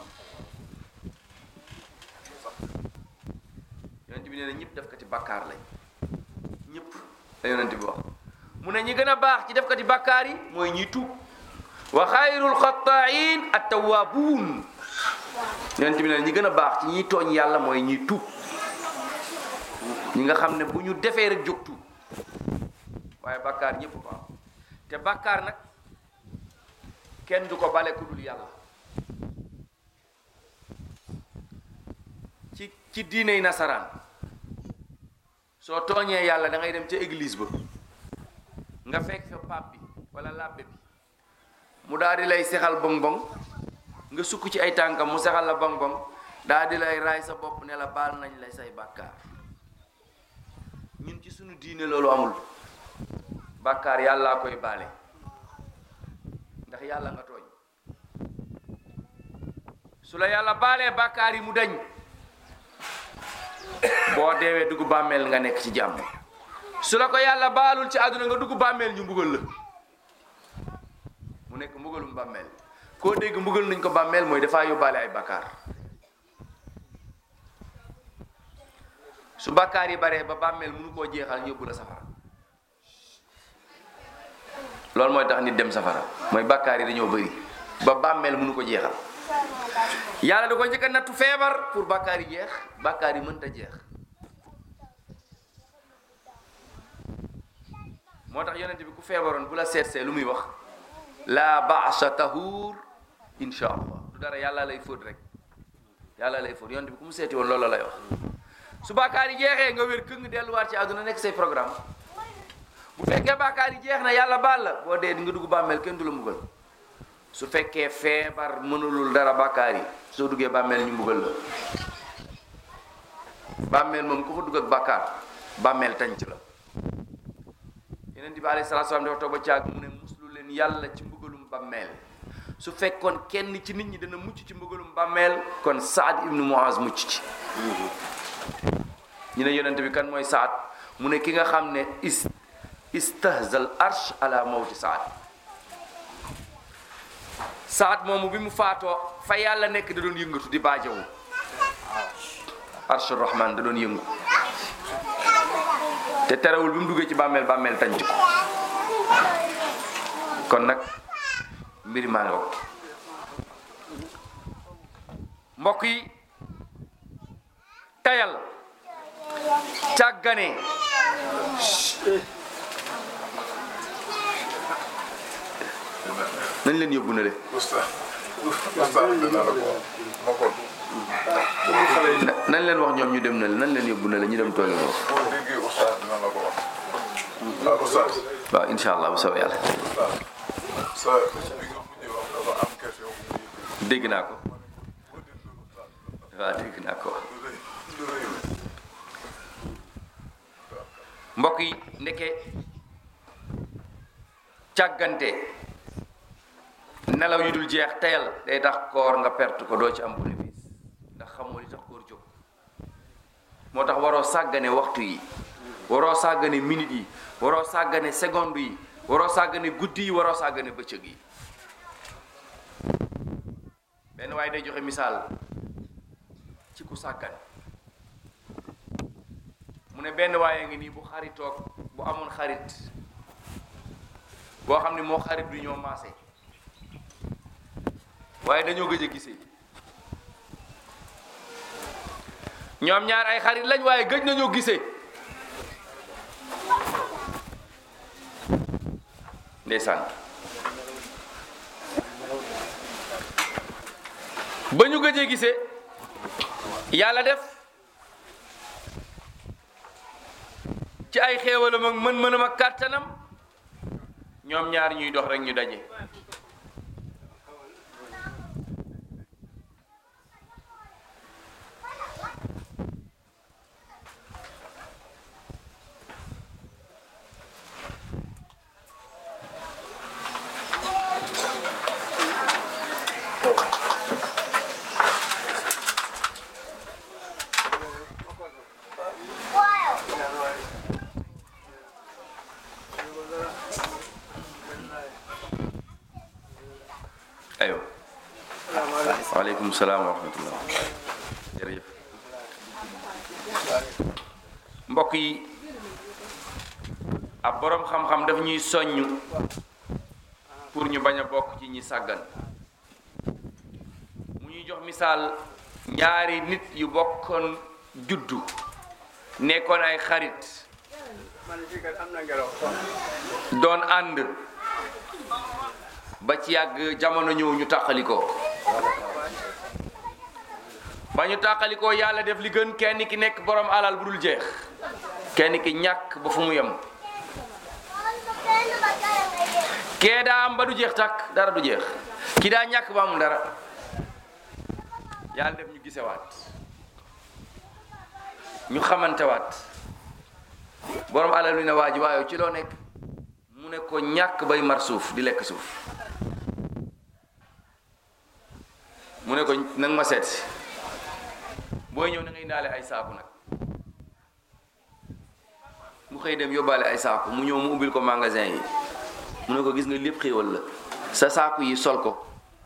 yonent bi nee na ñëpp def kati bàkkaar lañ ñëpp la yonent bi wax mu ne ñi gën a baax ci def kati bàkkaar yi mooy ñiy tuub wa xayrul xatain at tawaabuun yonent bi nee na ñi gën a baax ci ñiy tooñ yàlla mooy ñiy tuub ñi nga xam ne bu ñu defee rek jóg tuub waaye bàkkaar ñëpp ko am te bàkkaar nag kenn du ko bale ku dul yàlla ci ci diiney nasaraan soo tooñee yàlla da ngay dem ca église ba nga fekk fa pape bi wala labbe bi mu daal di lay sexal bong bong nga sukk ci ay tànkam mu sexal la bong bong daal di lay raay sa bopp ne la baal nañ lay say bàkkaar ñun ci sunu diine loolu amul bàkkaar yàllaa koy baale ndax yàlla nga tooñ su la yàlla baalee bàkkaar yi mu dañ boo deewee dugg bàmmeel nga nekk ci jàmm su la ko yàlla baalul ci àdduna nga dugg bàmmeel ñu mbugal la mu nekk mbugalum bàmmeel koo dégg mbugal nañ ko bàmmeel mooy dafaa yóbbaale ay bàkkaar su bàkkaar yi baree ba bàmmeel mënu koo jeexal yóbbu la safara loolu mooy tax nit dem safara mooy bàkkaar yi dañoo bëri ba bàmmeel mënu ko jeexal yàlla da ko njëkk a nattu feebar pour bàkkaar yi jeex bàkkaar yi mënta jeex moo tax yonent bi ku feebaroon bu la seetsee lu muy wax laa baasa tahuur insha allah du dara yàlla lay fóot rek yàlla lay fóot yonent bi ku mu seeti woon loolu lay wax su bàkkaar yi jeexee nga wér këng delluwaat ci àdduna nekk say programme bu fekkee bàkkaar yi jeex na yàlla baal la boo dee di nga dugg bàmmeel kenn du la mbugal su fekkee feebar mënulul dara bàkkaar yi soo duggee bàmmeel ñu mbugal la bàmmeel moom ku fa dugg ak bàkkaar bàmmeel tànc la yeneen bi alayhi salaatu salaam dafa toog ba caag mu ne muslu leen yàlla ci mbugalum bàmmeel su fekkoon kenn ci nit ñi dana mucc ci mbugalum bàmmeel kon Saad ibnu Muaz mucc ci ñu ne yonent bi kan mooy Saad mu ne ki nga xam ne is istahzal arsh ala mawti Saad Saad moomu bi mu faatoo fa yàlla nekk da doon yëngatu di baajawu arsh rahman da doon yëngu te terewul bi mu duggee ci bàmmeel bàmmeel tànc ko kon nag mbir maa nga mbokk yi tayal càggane nañ leen yóbbu na le Oustaz Oustaz dina la ko wax ma ko na- nañ leen wax ñoom ñu dem na le nañ leen yóbbu na le ñu dem tooge foofu boo déggee Oustaz dina la ko wax ah Oustaz waaw incha allah bu soobee yàlla Oustaz sa bi nga mujjee wax dafa am question bu muy dégg naa ko boo déglu Oustaz waaw dégg naa ko du rëy du rëy mbokk yi ndeke càggante nelaw yu dul jeex teyal day tax koor nga perte ko doo ci am bénéfice ndax xamoo li tax koor jóg moo tax waroo sàggane waxtu yi waroo sàggane minute yi waroo sàggane seconde yi waroo sàggane guddi yi waroo sàggane bëccëg yi benn waaye day joxe misaal ci ku sàggan mu ne benn waaye ngi nii bu xaritoog bu amoon xarit boo xam ne moo xarit bi ñoo maase waaye dañoo gëj a gisee ñoom ñaar ay xarit lañ waaye gëj nañoo gisee ndeysaan ba ñu gëjee gisee yàlla def ci ay xéewalam ak mën-mënam ak kàttanam ñoom ñaar ñuy dox rek ñu daje ayo waaleykum salaam wa rahmatullah jërëjëf mbokk yi ab boroom xam-xam daf ñuy soññ pour ñu bañ a bokk ci ñi sàggan mu ñuy jox misaal ñaari nit yu bokkoon juddu nekkoon ay xarit doon ànd ba ci yàgg jamono ñëw ñu tàqalikoo ba ñu tàqalikoo yàlla def li gën kenn ki nekk borom alal bu dul jeex kenn ki ñàkk ba fu mu yem kee daa am ba du jeex tàkk dara du jeex ki daa ñàkk ba amul dara yàlla def ñu gisewaat ñu xamantewaat borom alal bi ne waa ji waaye ci loo nekk mu ne ko ñàkk bay mar suuf di lekk suuf mu ne ko nag ma seet si booy ñëw na ngay indaale ay saaku nag mu xëy dem yóbbaale ay saaku mu ñëw mu ubbil ko magasin yi mu ne ko gis nga lépp xéewal la sa saaku yi sol ko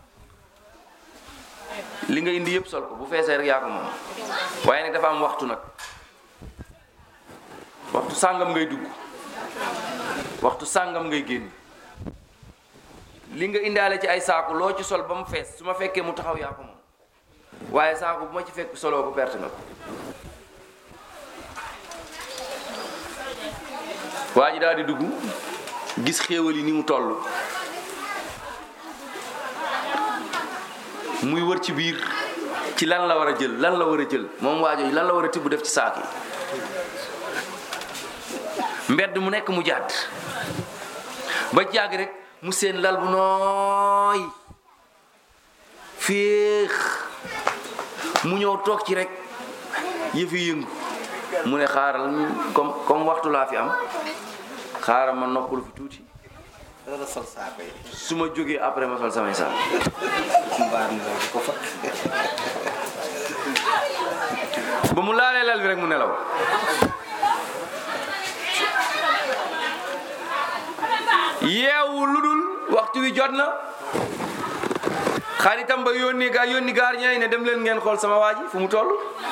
li nga indi yëpp sol ko bu feesee rek yaa ko moom waaye nag dafa am waxtu nag waxtu sàngam ngay dugg waxtu sàngam ngay génn li nga indaale ci ay saaku loo ci sol ba mu fees su ma fekkee mu taxaw yaa ko moom waaye saaku bu ma ci fekk soloo ko perte nga ko waa ji daal di dugg gis xéewal yi ni mu toll muy wër ci biir ci lan la war a jël lan la war a jël moom waajo yi lan la war a tibb def ci saak yi mbedd mu nekk mu jàdd ba jàgg rek mu seen lal bu nooy féex mu ñëw toog ci rek yëfi yëngu mu ne xaaral comme comme waxtu laa fi am xaaral ma noppalu fi tuuti dara sol saako yi su ma jógee après ma sol samay saak mbaar mi di ko fa ba mu laalee lal bi rek mu nelaw yeewu lu dul waxtu wi jot na xaritam ba yónni ga yónni gardien yi ne dem leen ngeen xool sama waa ji fu mu toll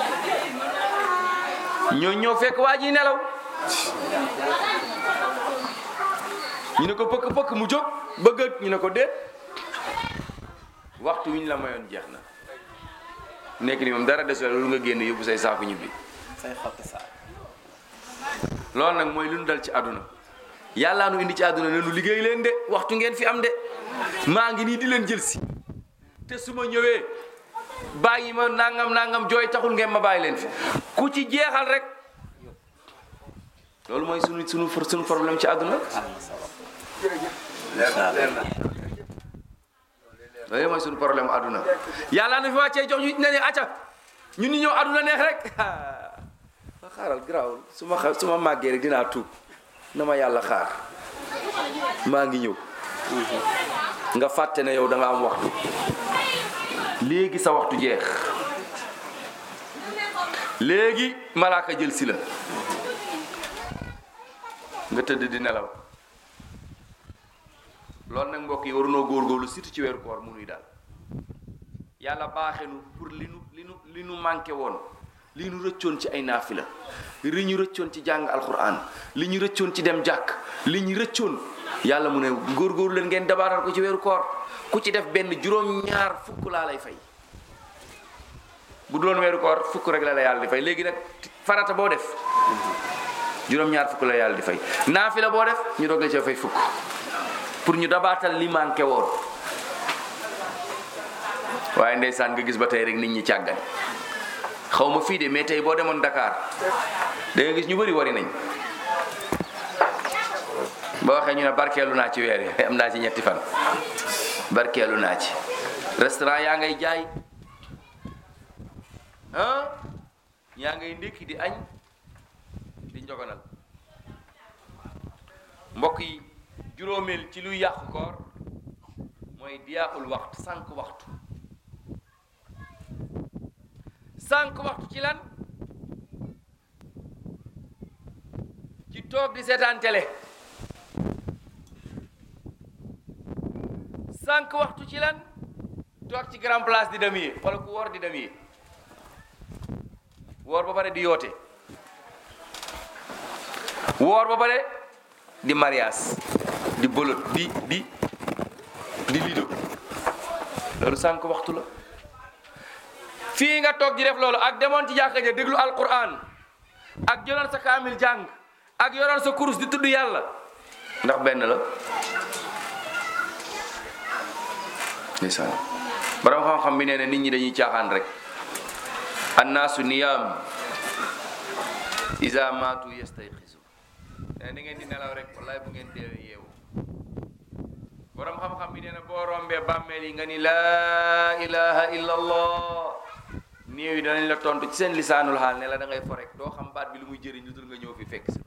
ñoo ñëw fekk waa ji nelaw ñu ne ko pëkk pëkk mu jóg bëgg ñu ne ko déet waxtu wi ñu la mayoon jeex na nekk ni moom dara desul lu nga génn yóbbu say saaku ñibbi say xotti saako loolu nag mooy lu nu dal ci àdduna yàllaa nu indi ci àdduna ne nu liggéey leen de waxtu ngeen fi am de maa ngi nii di leen jël si te su ma ñëwee bàyyi ma nangam nangam jooy taxul ngeen ma bàyyi leen fi ku ci jeexal rek loolu mooy sunu sunu sunu problème ci àdduna am na solo incha allah loolu mooy sunu problème àdduna yàllaa nu fi wàccee jox ñu ne ne acca ñun ñu ñëw àdduna neex rek ah xaaral garaawul su ma xa su ma màggee rek dinaa tuub na ma yàlla xaar maa ngi ñëw nga fàtte ne yow da nga am waxtu léegi sa waxtu jeex léegi malaaka jël si la nga tëdd di nelaw loolu nag mbokk yi warunoo góorgóorlu surtout ci weeru koor mu nuy daal yàlla baaxenu pour li nu li nu li nu manqué woon li ñu rëccoon ci ay naafila li ñu rëccoon ci jàng alquran li ñu rëccoon ci dem jàkk li ñu rëccoon yàlla mu ne góorgóorlu leen ngeen dabaatal ko ci weeru koor ku ci def benn juróom-ñaar fukk laa lay fay bu doon weeru koor fukk rek la la yàlla di fay léegi nag farata boo def juróom-ñaar fukk la yàlla di fay naafila boo def ñu doog la ci fay fukk pour ñu dabaatal li manqué woon waaye ndeysaan nga gis ba tey rek nit ñi càggan xaw ma fii de mais tey boo demoon Dakar da nga gis ñu bëri wari nañ boo waxee ñu ne barkeelu naa ci weer yi am naa ci ñetti fan barkeelu naa ci restaurant yaa ngay jaay ah yaa ngay ndékki di añ di njogonal mbokk yi juróomeel ci luy yàqu koor mooy diyaaqul waxtu sànq waxtu sànq waxtu ci lan ci toog di seetaan télé sànq waxtu ci lan toog ci grand place di dem yi wala ku woor di dem yi woor ba pare di yoote woor ba pare di mariage di bolot di di di lido loolu sànq waxtu la fii nga toog di def loolu ak demoon ci jàkka ja déglu alquran ak jëloon sa kaamil jàng ak yoroon sa kurus di tudd yàlla ndax benn la ndeysaan borom xam-xam bi nee na nit ñi dañuy caaxaan rek annaasu niyaam isa maatu yastayxisu nee na ngeen di nelaw rek wallaay bu ngeen deewee yeewu borom xam-xam bi nee na boo rombee bàmmeel yi nga ni laa ilaha illa allah néew yi danañ la tontu ci seen lisaanul xaal ne la da ngay fo rek doo xam baat bi lu muy jëriñ lu dul nga ñëw fi fekk si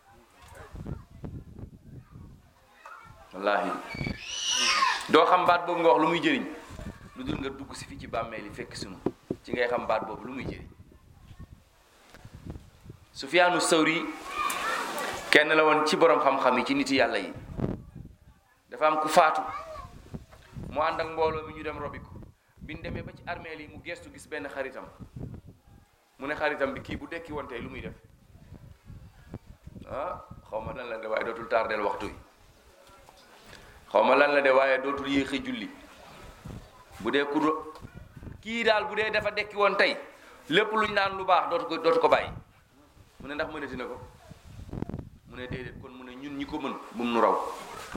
wallahi doo xam baat boobu nga wax lu muy jëriñ lu dul nga dugg si fi ci bàmmeel yi fekk sunu ci ngay xam baat boobu lu muy jëriñ Sufyaanu Sawri kenn la woon ci borom xam-xam yi ci nit yàlla yi dafa am ku faatu mu ànd ak mbooloo mi ñu dem robi ko bi ñu demee ba ci armeel yi mu gestu gis benn xaritam mu ne xaritam bi kii bu dekki woon tey lu muy def ah xaw ma lan la de waaye dootul tardeel waxtu yi xaw ma lan la de waaye dootul yéexi julli bu dee ku kii daal bu dee dafa dekki woon tey lépp luñ naan lu baax dootu ko dootu ko bàyyi mu ne ndax mënati na ko mu ne déedéet kon mu ne ñun ñi ko mën bum nu raw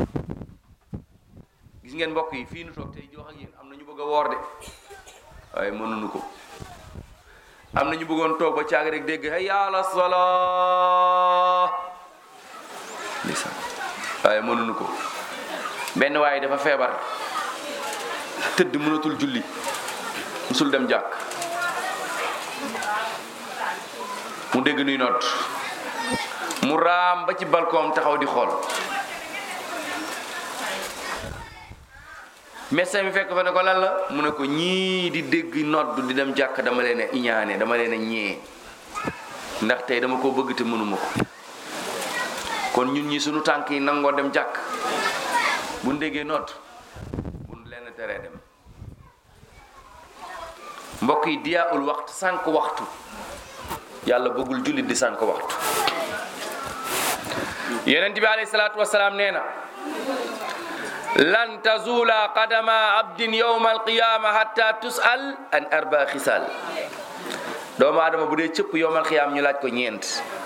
gis ngeen mbokk yi fii nu toog tey jox ak yéen am na ñu bëgg a woor de waaye mënuñu ko am na ñu bëggoon toog ba caag rek dégg hayya ala salaa ndeysaan waaye mënuñu ko benn waaye dafa feebar tëdd mënatul julli musul dem jàkk mu dégg nuy noot mu raam ba ci balkoom taxaw di xool médecin bi fekk fa ne ko lan la mu ne ko ñii di dégg nodd di dem jàkk dama leen a iñaane dama leen a ñee ndax tey dama ko bëgg te mënuma ko kon ñun ñi sunu tànk yi nangoo dem jàkk bu ñu déggee nodd bu ñu leen teree dem mbokk yi diyaul waxtu sànq waxtu yàlla bëggul jullit di sànq waxtu yonent bi alayhi salaatu wasalaam nee na lan tazula qadama abdin yawma alqiyama hatta tusal an arba xisaal doomu aadama bu dee cëpp yowmal xiyaam ñu laaj ko ñeent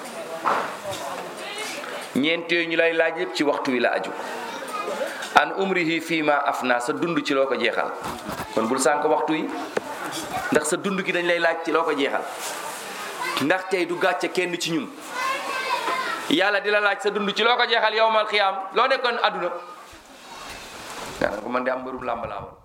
ñeent yooyu ñu lay laaj yëpp ci waxtu wi la aju an umrihi fima afna sa dund ci loo ko jeexal kon bul sànq waxtu yi ndax sa dund gi dañ lay laaj ci loo ko jeexal ndax tey du gàcce kenn ci ñun yàlla di la laaj sa dund ci loo ko jeexal yowmal xiyaam loo nekkoon àdduna daanaka ko man de am mbërum làmb laa woon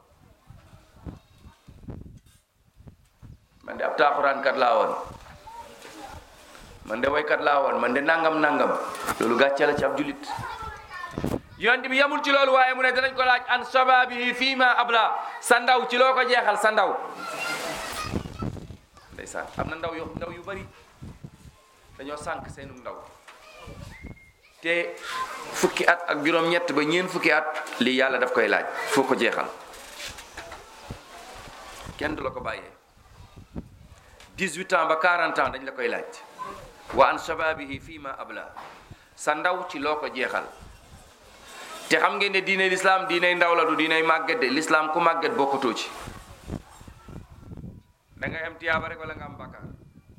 man de ab taaxuraankat laa woon man de waykat laa woon man de nangam nangam loolu gàcce la ci ab julit yonent bi yamul ci loolu waaye mu ne danañ ko laaj an shababihi fii ma abla sa ndaw ci loo ko jeexal sa ndaw ndeysaan am na ndaw yu ndaw yu bari dañoo sànq seenu ndaw te fukki at ak juróom-ñett ba ñeen fukki at lii yàlla daf koy laaj foo ko jeexal kenn du la ko bàyyee 18 ans ba 40 ans dañ la koy laaj wa an shababihi fii ma abla sa ndaw ci loo ko jeexal te xam ngeen ne diine lislaam diiney ndaw la du diiney màgget de lislaam ku màgget bokkutoo ci da ngay am tiyaaba rek wala nga am bakkaar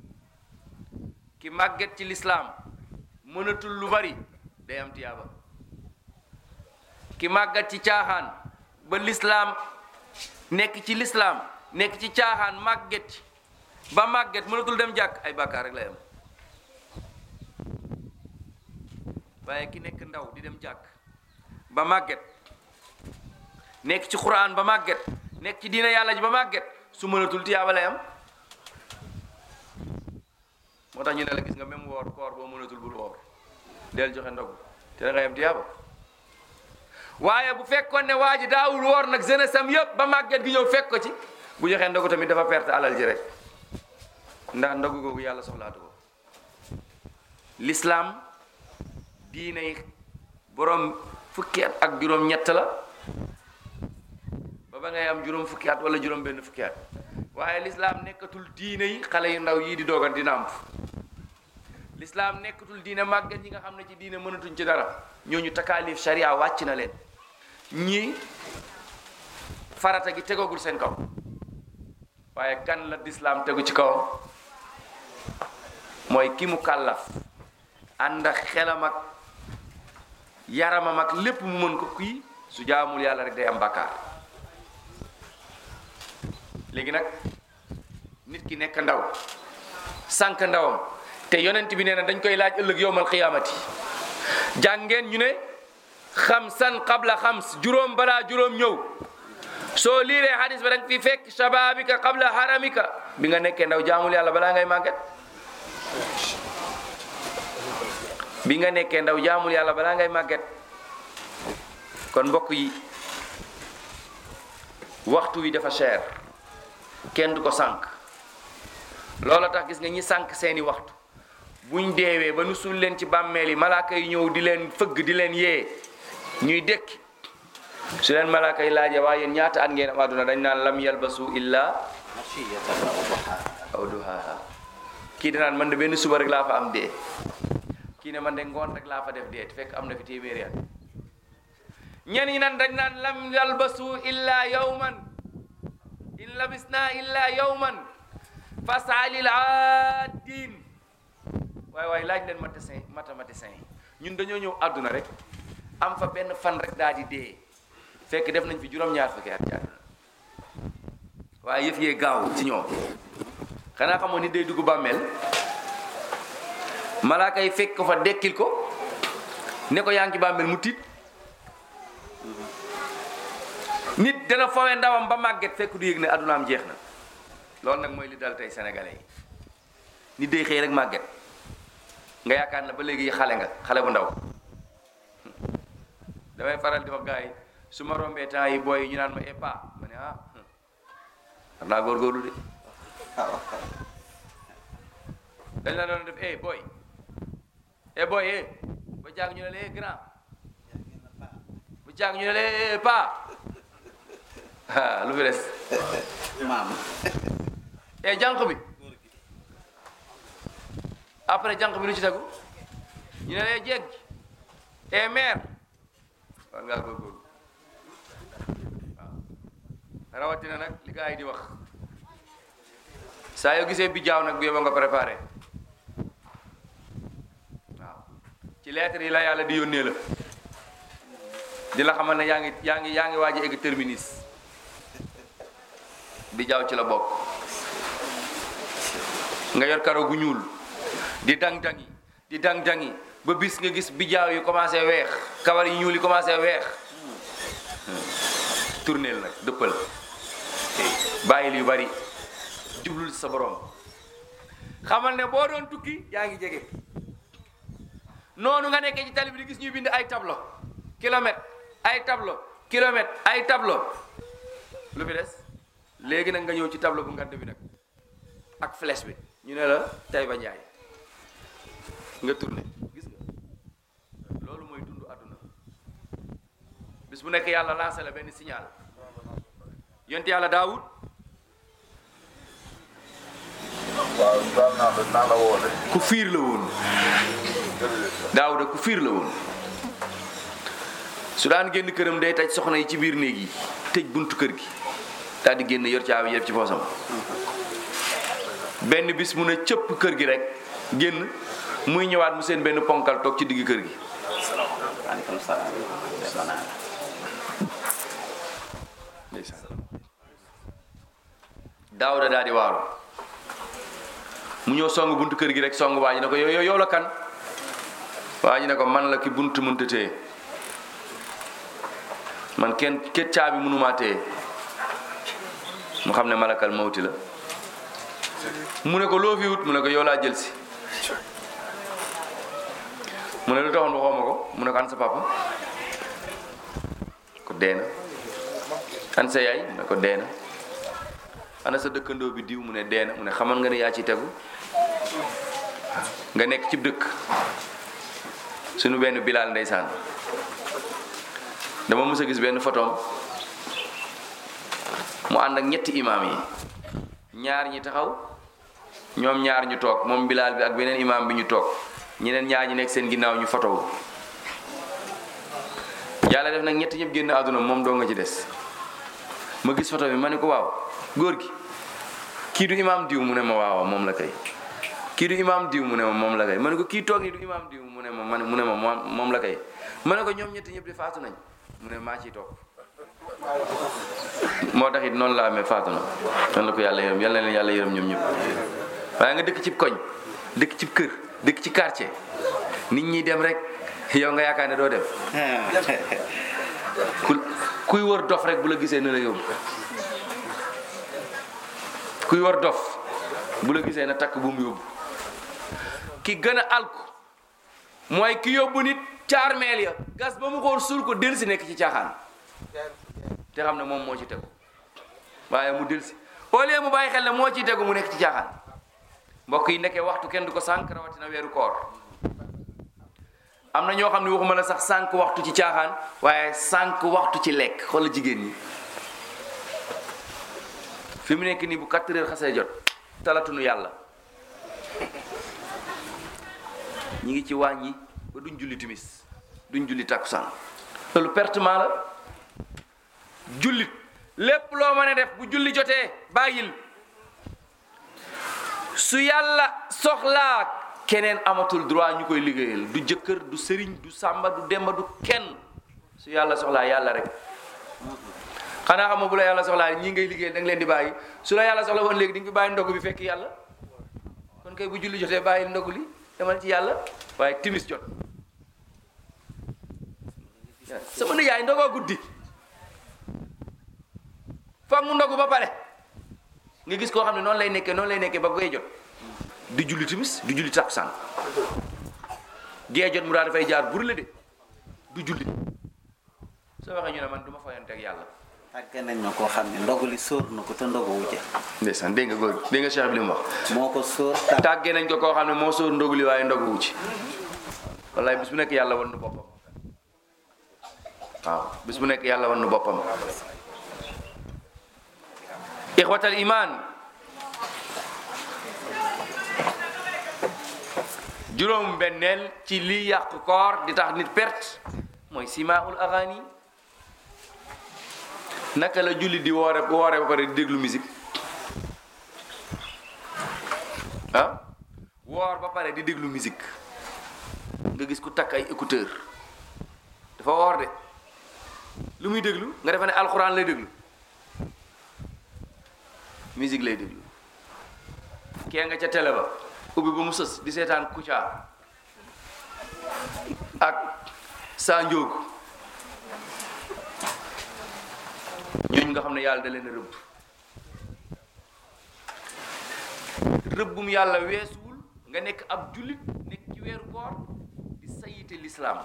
ki màgget ci lislaam mënatul lu bari day am tiyaaba ki màggat ci caaxaan ba lislaam nekk ci lislaam nekk ci caaxaan màgget ci ba màgget mënatul dem jàkk ay bàkkaar rek lay am waaye ki nekk ndaw di dem jàkk ba màgget nekk ci xuraan ba màgget nekk ci diina yàlla ji ba màgget su mënatul tiyaaba lay am moo tax ñu ne la gis nga même woor koor boo mënatul bul woor del joxe ndogu te da ngay am tiyaaba waaye bu fekkoon ne waa ji daawul woor nag jeunesse am yëpp ba màgget gi ñëw fekk ko ci bu joxee ndogu tamit dafa perte alal ji rek ndax ndogu googu yàlla soxlaatu ko l'islam diine yi borom fukki at ak juróom ñett la ba ba ngay am juróom fukki at wala juróom benn fukki at waaye l'islam nekkatul diine yi xale yu ndaw yii di doogan di nàmp l'islam nekkatul diine màggat yi nga xam ne ci diine mënatuñ ci dara ñooñu takaalif sharia wàcc na leen ñii farata gi tegagul seen kaw waaye kan la l'islam tegu ci kawam mooy ki mu kàllaf ànd ak xelam ak yaramam ak lépp mu mën ko kii su jaamul yàlla rek day am bàkkaar léegi nag nit ki nekk ndaw sànq ndawam te yonent bi nee na dañ koy laaj ëllëg yowmal qiyaamati jàngeen ñu ne xamsan qabla xams juróom balaa juróom ñëw soo liiree hadis ba da nga fi fekk shababika qabla haramika bi nga nekkee ndaw jaamul yàlla balaa ngay màgget bi nga nekkee ndaw jaamul yàlla balaa ngay màgget kon mbokk yi waxtu wi dafa cher kenn du ko sànq loola tax gis nga ñi sànq seeni waxtu buñ deewee ba nu suul leen ci bàmmeel yi malaaka yi ñëw di leen fëgg di leen yee ñuy dékki su leen malaaka yi laajee waa yéen ñaata at ngeen am àdduna dañ naan lam yalbasu illa ashiyatan aw duhaa aw duhaaha kii danaan man de benn suba rek laa fa am dee kii ne man de ngoon rek laa fa def dee te fekk am na fi téeméeri at ñenn ñi naan dañ naan lam yalbasu illa yawman in labisna illa yawman fasalil aadin waaye waaye laaj leen mathématicien mathématicien ñun dañoo ñëw àdduna rek am fa benn fan rek daal di dee fekk def nañ fi juróom-ñaar fukki at ci àdduna waaye yëf yee gaaw ci ñoom xanaa xamoon ni day dugg bàmmeel malaaka yi fekk ko fa dekkil ko ne ko yaa ngi ci bàmmeel mu tiit nit dana fowe ndawam ba màgget fekk du yëg ne addunaam jeex na loolu nag mooy li dal tey sénégalais yi nit day xëy rek màgget nga yaakaar na ba léegi xale nga xale bu ndaw damay faral di wax gars yi su ma rombee temps yi booy yi ñu naan ma epa ma ne ah war naa góorgóorlu de dañ la doon def eh boy eh boy eh ba jàng ñu ne la eh grand bu jàng ñu ne la eh pa ah lu fi des maam eh jànq bi après jànq bi lu ci tegu ñu ne la eh jeeg ji eh mère war ngaa góorgóorlu waaw rawatina nag li gars yi di wax saa yoo gisee bi jaaw nag bu yóbba nga préparé waaw ci lettre yi la yàlla di yónnee la di la xamal ne yaa ngi yaa ngi yaa ngi waaj a egg terminus bi jaaw ci la bokk nga yor karo gu ñuul di dang-dangi di dang-dangi ba bis nga gis bi jaaw yi commencé weex kawar yi ñuul yi commencé weex tourneel nag dëppal bàyyil yu bari jublul sa borom xamal ne boo doon tukki yaa ngi jege noonu nga nekkee ci tali bi di gis ñuy bind ay tableau kilomètre ay tableau kilomètre ay tableau lu fi des léegi nag nga ñëw ci tableau bu ngand bi nag ak flèche bi ñu ne la tay ba njaay nga tourné gis nga loolu mooy dund àdduna bis bu nekk yàlla lancé la benn signal yonte yàlla daawud waaw daan naa la naa la woo de ku fiir la woon daawuda ku fiir la woon su daan génn këram day taj soxna yi ci biir néeg yi tëj buntu kër gi daal di génn yor caabi yëpp ci poosam benn bis mu ne cëpp kër gi rek génn muy ñëwaat mu seen benn ponkal toog ci digg kër gi waaleykum salaam def naa la daawuda daal di waaru mu ñëw song buntu kër gi rek song waa ji ne ko yow yow yow la kan waa ji ne ko man la ki buntu mënta téye man kenn kenn caabi mënumaa téye mu xam ne malakal mawti la mu ne ko loo fi wut mu ne ko yow laa jël si mu ne lu taxoon waxoo ma ko mu ne ko an sa papa ko dee na an sa yaay mu ne ko dee na ana sa dëkkandoo bi diw mu ne dee na mu ne xamal nga ne yaa ci tegu nga nekk ci dëkk suñu benn bilaal ndeysaan dama mës a gis benn photom mu ànd ak ñetti imaam yi ñaar ñi taxaw ñoom ñaar ñu toog moom bilaal bi ak beneen imaam bi ñu toog ñeneen ñaar ñi nekk seen ginnaaw ñu fotowu yàlla def nag ñetti ñëpp génn àdduna moom doo nga ci des ma gis photo bi ma ne ko waaw góor gi kii du imaam diw mu ne ma waaw moom la kay kii du imaam diw mu ne ma moom la kay ma ne ko kii toog nii du imaam diw mu ne ma man mu ne ma moom moom la kay ma ne ko ñoom ñetti ñëpp di faatu nañ mu ne maa ciy toog moo tax it noonu la amee faatu na noonu la ko yàlla yërëm yal na leen yàlla yërëm ñoom ñëpp waaye nga dëkk ci koñ dëkk ci kër dëkk ci quartier nit ñi dem rek yow nga yaakaar ne doo dem ku kuy wër dof rek bu la gisee na la yóbbu kuy wër dof bu la gisee na takk bu mu yóbbu ki gën a alku mooy ki yóbbu nit ca armeel ya gas ba mu xool suul ko delsi nekk ci caaxaan te xam ne moom moo ci tegu waaye mu delsi au lieu mu bàyyi xel ne moo ciy tegu mu nekk ci caaxaan mbokk yi nekkee waxtu kenn du ko sànq rawatina weeru koor am na ñoo xam ne waxuma la sax sànq waxtu ci caaxaan waaye sànq waxtu ci lekk xoolal jigéen ñi fi mu nekk nii bu 4 heures xasee jot talatunu yàlla ñi ngi ci waañ yi ba duñ julli timis duñ julli takkusaan loolu pertement la jullit lépp loo mën a def bu julli jotee bàyyil su yàlla soxlaa keneen amatul droit ñu koy liggéeyal du jëkkër du sëriñ du sàmba du demba du kenn su yàlla soxlaa yàlla rek xanaa xam nga bu la yàlla soxlaa ñii ngay liggéeyal da nga leen di bàyyi su la yàlla soxla woon léegi di nga fi bàyyi ndogu bi fekk yàlla kon kay bu julli jotee bàyyil ndogu li demal ci yàlla waaye timis jot sama nijaay ndogoo guddi foog mu ndogu ba pare nga gis koo xam ne noonu lay nekkee noonu lay nekkee ba goy jot di julli timis du julli takkusaan gee jot mu daal dafay jaar bur la de du julli soo waxee ñu ne man du ma fayante ak yàlla tàgge nañ na koo xam ne ndogu li sóor na ko te ndogu wu ca ndeysaan dégg nga góor dégg nga cheikh bi li mu wax moo ko sóor tàgg tàggee nañ ko koo xam ne moo sóor ndogu li waaye ndogu wu ci wallaay bis bu nekk yàlla wan nu boppam waaw bis bu nekk yàlla wan nu boppam ixwatal iman juróom benneel ci lii yàq koor di tax nit perte mooy simaul agani naka la julli di woore woore ba pare di déglu musique ah woor ba pare di déglu musique nga gis ku takk ay écouteur dafa woor de lu muy déglu nga defe ne alxuraan lay déglu musique lay déglu kee nga ca télé ba ubbi ba mu sës di seetaan Kouthia ak saa njóogu ñooñu nga xam ne yàlla da leen a rëbb rëbbum yàlla weesuwul nga nekk ab jullit nekk ci weeru koor di sayite lislaam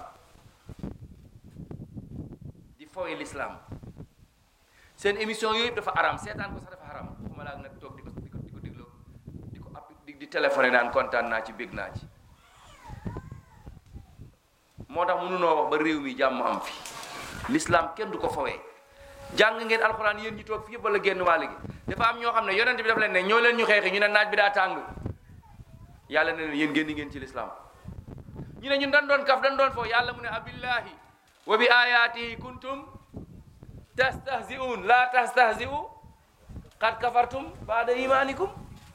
di fowe lislaam seen émission yooyu dafa aram seetaan ko sax dafa aram waxuma laa nag toog di ko di ko di ko dégloo di ko app di di téléphoné naan kontaan naa ci bég naa ci moo tax mënunoo wax ba réew mi jàmm am fi l'islam kenn du ko fawee jàng ngeen alxuraan yéen ñi toog fi yëpp wala génn wàll gi dafa am ñoo xam ne yonent bi daf leen ne ñoo leen ñu xeexi ñu ne naaj bi daa tàng yàlla ne leen yéen génn ngeen ci l'islam ñu ne ñun dañ doon kaf dañ doon foo yàlla mu ne abillahi wa bi ayatihi kuntum tastahzi'un la tastahzi'u qad kafartum ba'da imanikum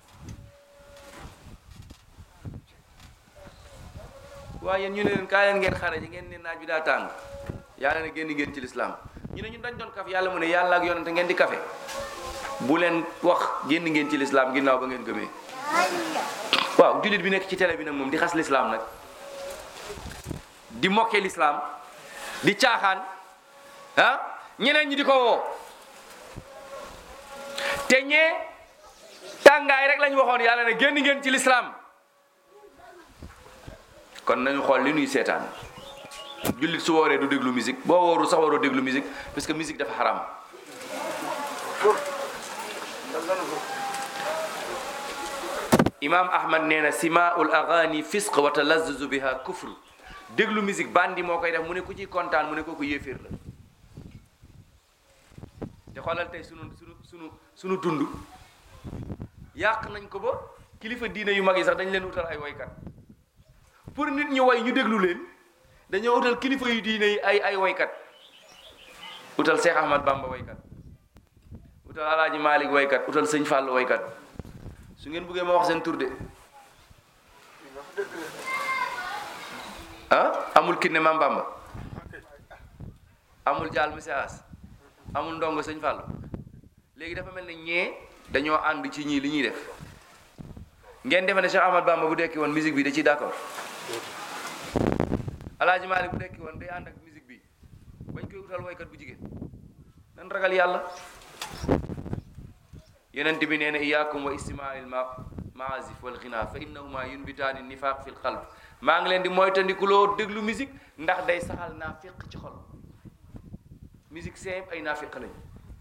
waaye yéen ñu ne leen kaa leen ngeen xare ji ngeen ne naaj bi daa tàng yàlla ne génn ngeen ci lislaam ñu ne ñun dañ doon kaf yàlla mu ne yàlla ak yonente ngeen di kafe bu leen wax génn ngeen ci lislaam ginnaaw ba ngeen gëmee waaw jullit bi nekk ci télé bi nag moom di xas lislaam nag di mokke lislaam di caaxaan ah ñeneen ñi di ko woo te ñee tàngaay rek lañ waxoon yàlla ne génn ngeen ci lislaam kon nañu xool li nuy seetaan jullit su wooree du déglu musique boo wooru sax waroo déglu musique parce que musique dafa xaram imam ahmad nee na simaul agani fisq wa talazzuzu biha kufr déglu musique bandi moo koy def mu ne ku ciy kontaan mu ne kooku yéeféer la te xoolal tey sunu sunu sunu sunu dund yàq nañ ko ba kilifa diine yu mag yi sax dañ leen utal ay woykat pour nit ñi way ñu déglu leen dañoo utal kilifa yu diine yi ay ay woykat utal Cheikh Ahmad Bamba woykat utal Alaaji Malik woykat utal Sëñ Fall woykat su ngeen bëggee ma wax seen tur de ah amul kinne Mam Bamba amul jaal message amul ndongo Sëñ Fall léegi dafa mel ne ñee dañoo ànd ci ñii li ñuy def ngeen defe ne Cheikh Ahmad Bamba bu dekki woon musique bi da ciy d'accord Alaaji Malik bu dekki woon day ànd ak musique bi bañ koy utal woykat bu jigéen nan ragal yàlla yonent bi nee na iyaakum wa istimaa'il ma maazif wal ghina fa innahuma yunbitaani nifaq fil qalb maa ngi leen di moytandikuloo déglu musique ndax day saxal naafiq ci xol musique seen ay naafiq lañ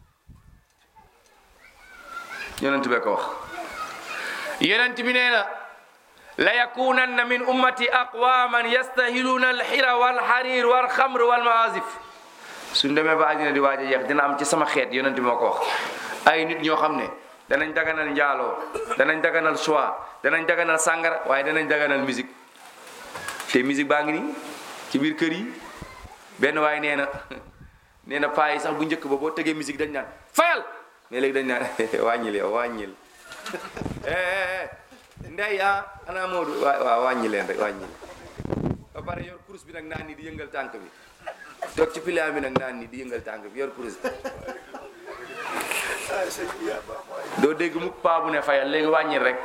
yonent bee ko wax yonent bi nee na la yakunanna min ummati aqwaman yastahiluuna alxira walxarir walxamr walmaazif suñ demee ba àddina di waaj a jeex dina am ci sama xeet yonent bi moo ko wax ay nit ñoo xam ne danañ daganal njaaloo danañ daganal choix danañ daganal sàngara waaye danañ daganal musique te musique baa ngi nii ci biir kër yi benn waaye nee na nee na paa yi sax bu njëkk ba boo tegee musique dañ naan fayal mais léegi dañ naan wàññil yow wàññil ndey ah ana Moodu waa waaw wàññi leen rek wàññil ba pare yor kurus bi nag naan ni di yëngal tànk bi toog ci pilier bi nag naan ni di yëngal tànk bi yor kurus doo dégg mu paa bu ne fayal léegi wàññil rek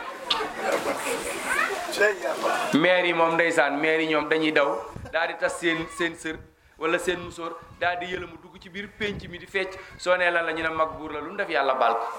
maire yi moom ndeysaan maire yi ñoom dañuy daw daal di tas seen seen sër wala seen musóor daal di yëlamu dugg ci biir pénc mi di fecc soo nee lan la ñu ne mag buur la lu mu def yàlla baal ko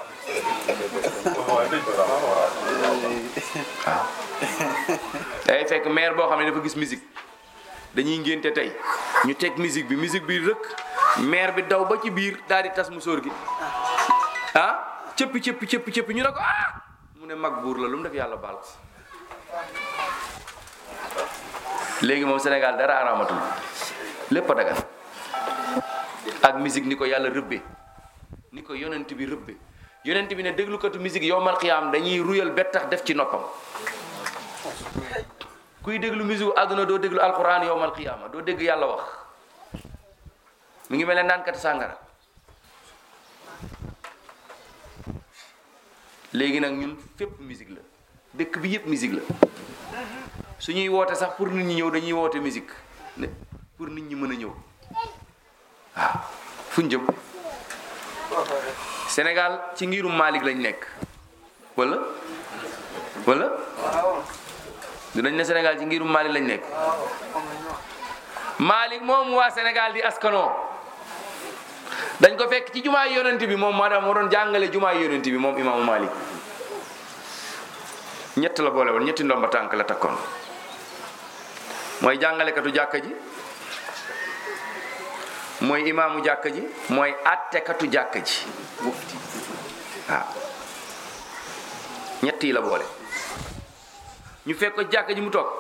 day fekk maire boo xam ne dafa gis musique dañuy ngénte tey ñu teg musique bi musique bi rëkk maire bi daw ba ci biir daal di tas musóor gi ah cëppi cëppi cëppi cëppi ñu ne ko ah mu ne mag buur la lu mu def yàlla baal ko léegi moom Sénégal dara araamatul lépp a dagan ak musique ni ko yàlla rëbbe ni ko yonent bi rëbbe yonent bi ne déglukatu musique yowmal xiyaam dañuy ruyal bettax def ci noppam kuy déglu musique àdduna doo déglu alquran yowmal xiyaama doo dégg yàlla wax mu ngi mel ne naankati sàngara léegi nag ñun fépp musique la dëkk bi yëpp musique la su ñuy woote sax pour nit ñi ñëw dañuy woote musique ne pour nit ñi mën a ñëw waaw fu ñu jëm Sénégal ci ngirum Malik lañ nekk wala wala dinañ ne Sénégal ci ngirum Malik lañ nekk Malik moom waa Sénégal di askanoo dañ ko fekk ci jumaay yonent bi moom maanaam moo doon jàngale jumaay yonent bi moom imaamu Malik ñett la boole woon ñetti ndomba tànk la takkoon mooy jàngalekatu jàkka ji mooy imaamu jàkka ji mooy attekatu jàkka ji mufti waaw ñett yi la boole ñu fekk ko jàkka ji mu toog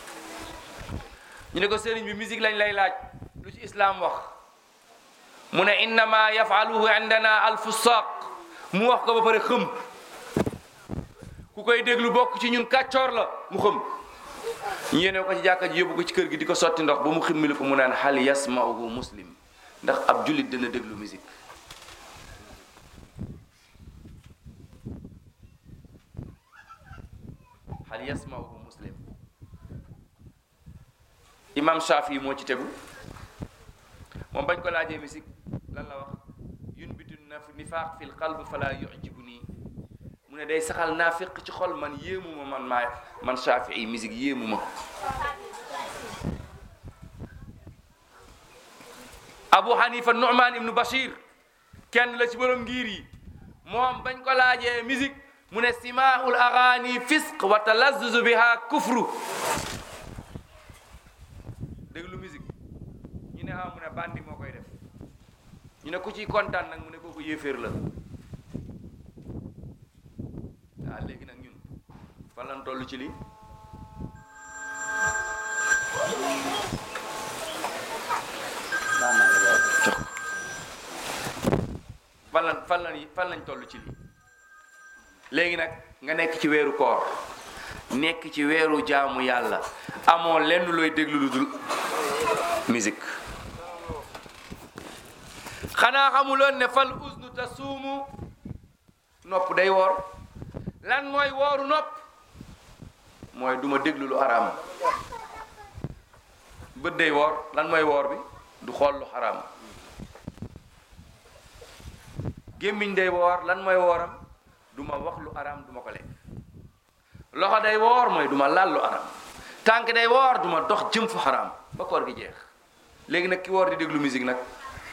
ñu ne ko sëriñ bi musique lañ lay laaj lu ci islaam wax mu ne innama yafaluhu indana alfusaq mu wax ko ba pare xëm ku koy déglu bokk ci ñun kàccoor la mu xëm ñu yéene ko ci jàkka ji yóbbu ko ci kër gi di ko sotti ndox ba mu ximmili ko mu naan hal yasmauhu muslim ndax ab jullit dina déglu musique hal yasmauhu muslim imam Shafi moo ci tegu moom bañ ko laajee musique lan la wax yunbitu naf nifaaq fi lqalb fala yujibu nii mu ne day saxal naafiq ci xol man yéemu ma man maay man Shafii musique yéemu ma Abu Hanifa Nu'man ibnu Bashir kenn la ci borom ngir yi moom bañ ko laajee musique mu ne simaa'ul agaani fisq wa talazzuzu biha kufru déglu musique ñu ne ah mu ne bandi moo koy def ñu ne ku ciy kontaan nag mu ne kooku yéeféer la waaw léegi nag ñun fan lañ toll ci lii Baax na la waaw. jox fan lañ fan lañ fan lañ toll ci lii léegi nag nga nekk ci weeru koor nekk ci weeru jaamu yàlla amoo lenn looy déglu lu dul musique xanaa xamuloon ne fal usnu tasuumu nopp day woor lan mooy wooru nopp mooy duma déglu lu araam bët day woor lan mooy woor bi du xool lu xaraam gémmiñ day woor lan mooy wooram du ma wax lu araam du ma ko lekk loxo day woor mooy du ma laal lu araam tànk day woor du ma dox jëm fu xaraam ba koor gi jeex léegi nag ki woor di déglu musique nag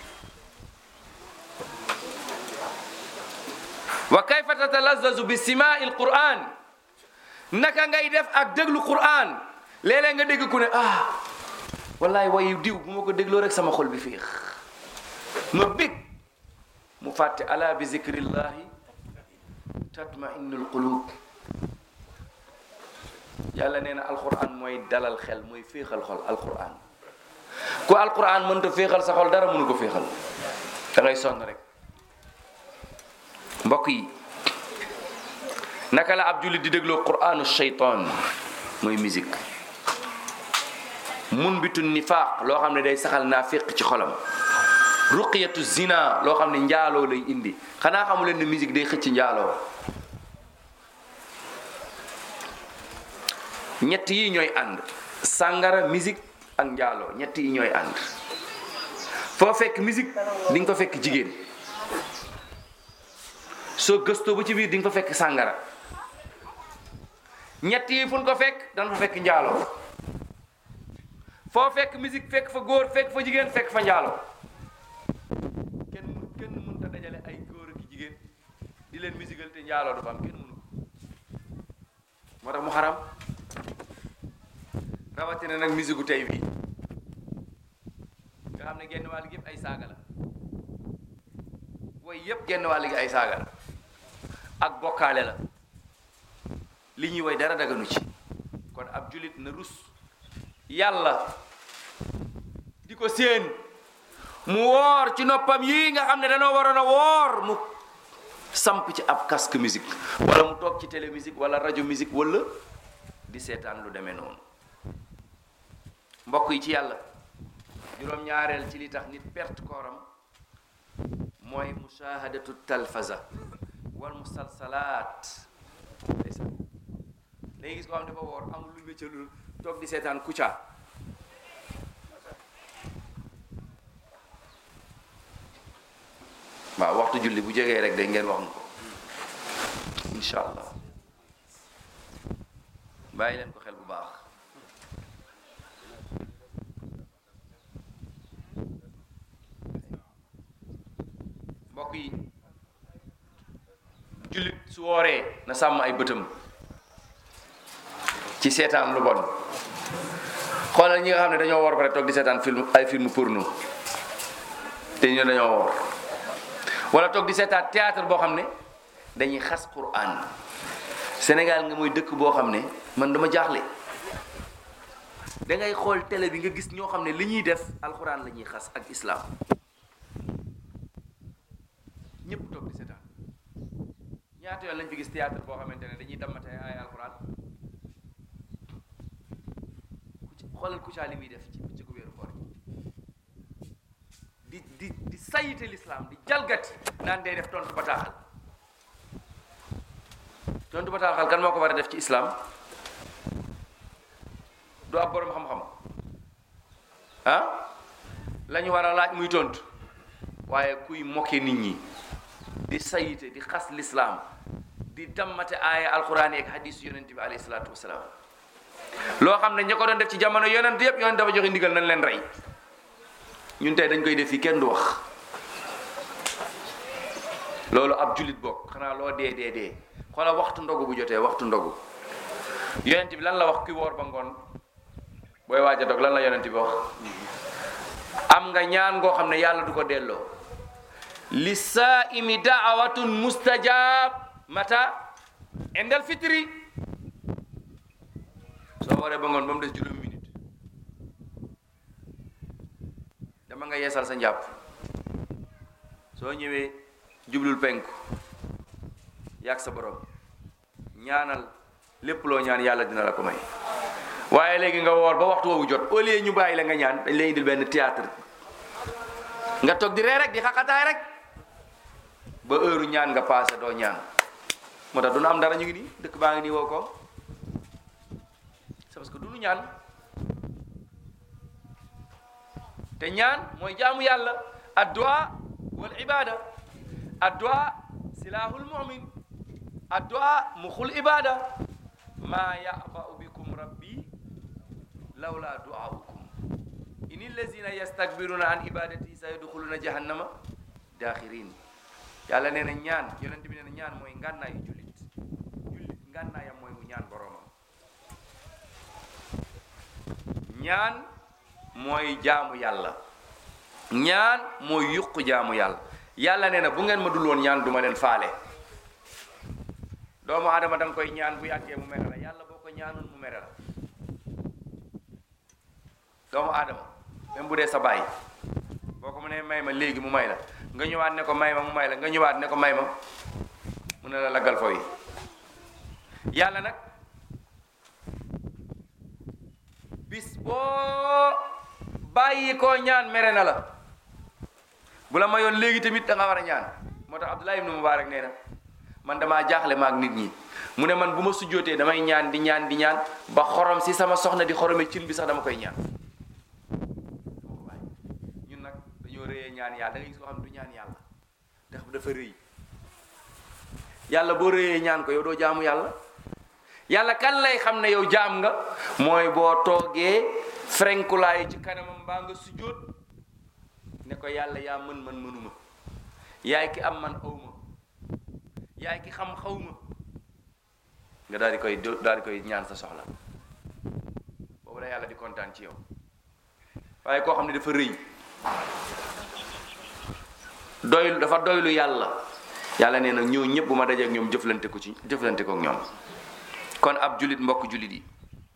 wa kayfa tatalazzazu bi simaai alquran naka ngay def ak déglu quran léeg-léeg nga dégg ku ne ah wallaay wayu diw bu ma ko dégloo rek sama xol bi féex ma bég mu fàtte ala bi zikrillahi tatma'innul qulub yàlla nee na alquran mooy dalal xel mooy féexal xol alquran ku alquran mënta féexal sa xol dara mënu ko féexal da ngay sonn rek mbokk yi naka la ab jullit di dégloo quranu shaytan mooy musique mun bitu nifaaq loo xam ne day saxal naafiq ci xolam ruqiyatu zina loo xam ne njaaloo lay indi xanaa xamu leen ne musique day xëcc njaaloo ñett yi ñooy ànd sàngara musique ak njaaloo ñett yi ñooy ànd foo fekk musique di nga fa fekk jigéen soo gëstoo ba ci biir di nga fa fekk sàngara ñett yi fu ñu ko fekk dana fa fekk njaaloo foo fekk musique fekk fa góor fekk fa jigéen fekk fa njaaloo kenn mun kenn mënta dajale ay góor ak jigéen di leen musical te njaaloo du fa am kenn mënu ko moo tax mu xaram rawatina nag musique tey bii nga xam ne genn wàll gi yëpp ay saaga la woy yëpp genn wàll gi ay saaga la ak bokkaale la li ñuy woy dara daganu ci kon ab julit na rus yàlla di ko séen mu woor ci noppam yii nga xam ne dañoo waroon a woor mu samp ci ab casque musique wala mu toog ci télé musique wala rajo musique wala di seetaan lu demee noonu mbokk yi ci yàlla juróom-ñaareel ci li tax nit perte kooram mooy mushahadatu talfaza wal musalsalaat ndeysaan léegi gis ko xam ne dafa woor amul lu métier lu toog di seetaan Kouthia waaw waxtu julli bu jegee rek de ngeen wax nu ko incha allah bàyyi leen ko xel bu baax mbokk yi jullit su wooree na sàmm ay bëtam ci seetaan lu bon xoolal ñi nga xam ne dañoo woor pare toog di seetaan film ay film porno te ñu dañoo woor wala toog di seetaan théâtre boo xam ne dañuy xas Qur'an Sénégal nga mooy dëkk boo xam ne man dama jaaxle da ngay xool télé bi nga gis ñoo xam ne li ñuy def alxuraan la ñuy xas ak islam ñëpp toog di seetaan ñaata yoon lañ fi gis théâtre boo xamante ne dañuy dammate ay alxuraan xoolal Kouthia li muy def ci ci ko wéeru koor di di di sayite l'islam di jalgati naan day def tontu bataaxal tontu bataaxal kan moo ko war a def ci islam du ab borom xam-xam ah la ñu war a laaj muy tontu waaye kuy mokke nit ñi di sayite di xas lislaam di dammate aaya alquran yeeg hadis yonent bi alayhi salaatu wasalaam loo xam ne ña ko doon def ci jamono yonent yëpp yonent dafa joxe ndigal nañ leen rey ñun tey dañ koy def fii kenn du wax loolu ab julit bokk xanaa loo dee dee dee xoola waxtu ndogu bu jotee waxtu ndogu yonent bi lan la wax ki woor ba ngoon booy waaj a dog lan la yonent bi wax am nga ñaan ngoo xam ne yàlla du ko delloo li saaimi daawatun mustajab mata indal fitri soo waree ba ngoon ba mu des juróomi minute dama nga yeesal sa njàpp soo ñëwee jublul penku yàgg sa borom ñaanal lépp loo ñaan yàlla dina la ko may waaye léegi nga woor ba waxtu woowu jot au lieu ñu bàyyi la nga ñaan dañ lay indil benn théâtre nga toog di ree rek di xaqataay rek ba heure ñaan nga passé doo ñaan moo tax du nu am dara ñu ngi nii dëkk baa ngi nii woo ko c'est parce que du nu ñaan te ñaan mooy jaamu yàlla addu'a wal ibada addu'a silahul mu'min addu'a muxul ibada ma ya'ba'u bikum rabbi lawla du'aukum in allazina yastakbiruna an ibadati sayadkhuluna jahannama dakhirin yàlla nee na ñaan yonent bi nee na ñaan mooy ngànnaayu jullit jullit ngànnaayam mooy mu ñaan boroomam ñaan mooy jaamu yàlla ñaan mooy yuq jaamu yàlla yàlla nee na bu ngeen ma dul woon ñaan duma leen faale doomu aadama da nga koy ñaan bu yàggee mu mere la yàlla boo ko ñaanoon mu mere la doomu aadama même bu dee sa baay boo ko mënee may ma léegi mu may la nga ñëwaat ne ko may ma mu may la nga ñëwaat ne ko may ma mu ne la laggal fooy yàlla nag bis boo bàyyi koo ñaan mere na la bu la mayoon léegi tamit da nga war a ñaan moo tax Abdullah ibnu Mubarak nee na man damaa jaaxle maag nit ñi mu ne man bu ma sujjootee damay ñaan di ñaan di ñaan ba xorom si sama soxna di xorome cin bi sax dama koy ñaan ñun nag dañoo rëyee ñaan yàlla da ngay gis koo xam ne du ñaan yàlla ndax dafa rëy yàlla boo rëyee ñaan ko yow doo jaamu yàlla yàlla kan lay xam ne yow jaam nga mooy boo toogee frenkulaayu ci kanamam mbaa nga sujjóot ne ko yàlla yaa mën man mënuma yaay ki am man awma yaay ki xam xawma nga daal di koy daal di koy ñaan sa soxla boobu la yàlla di kontaan ci yow waaye koo xam ne dafa rëy doylu dafa doylu yàlla yàlla nee na ñëw ñëpp bu ma dajee ak ñoom jëflante ko ci jëflante ko ak ñoom kon ab julit mbokk julit yi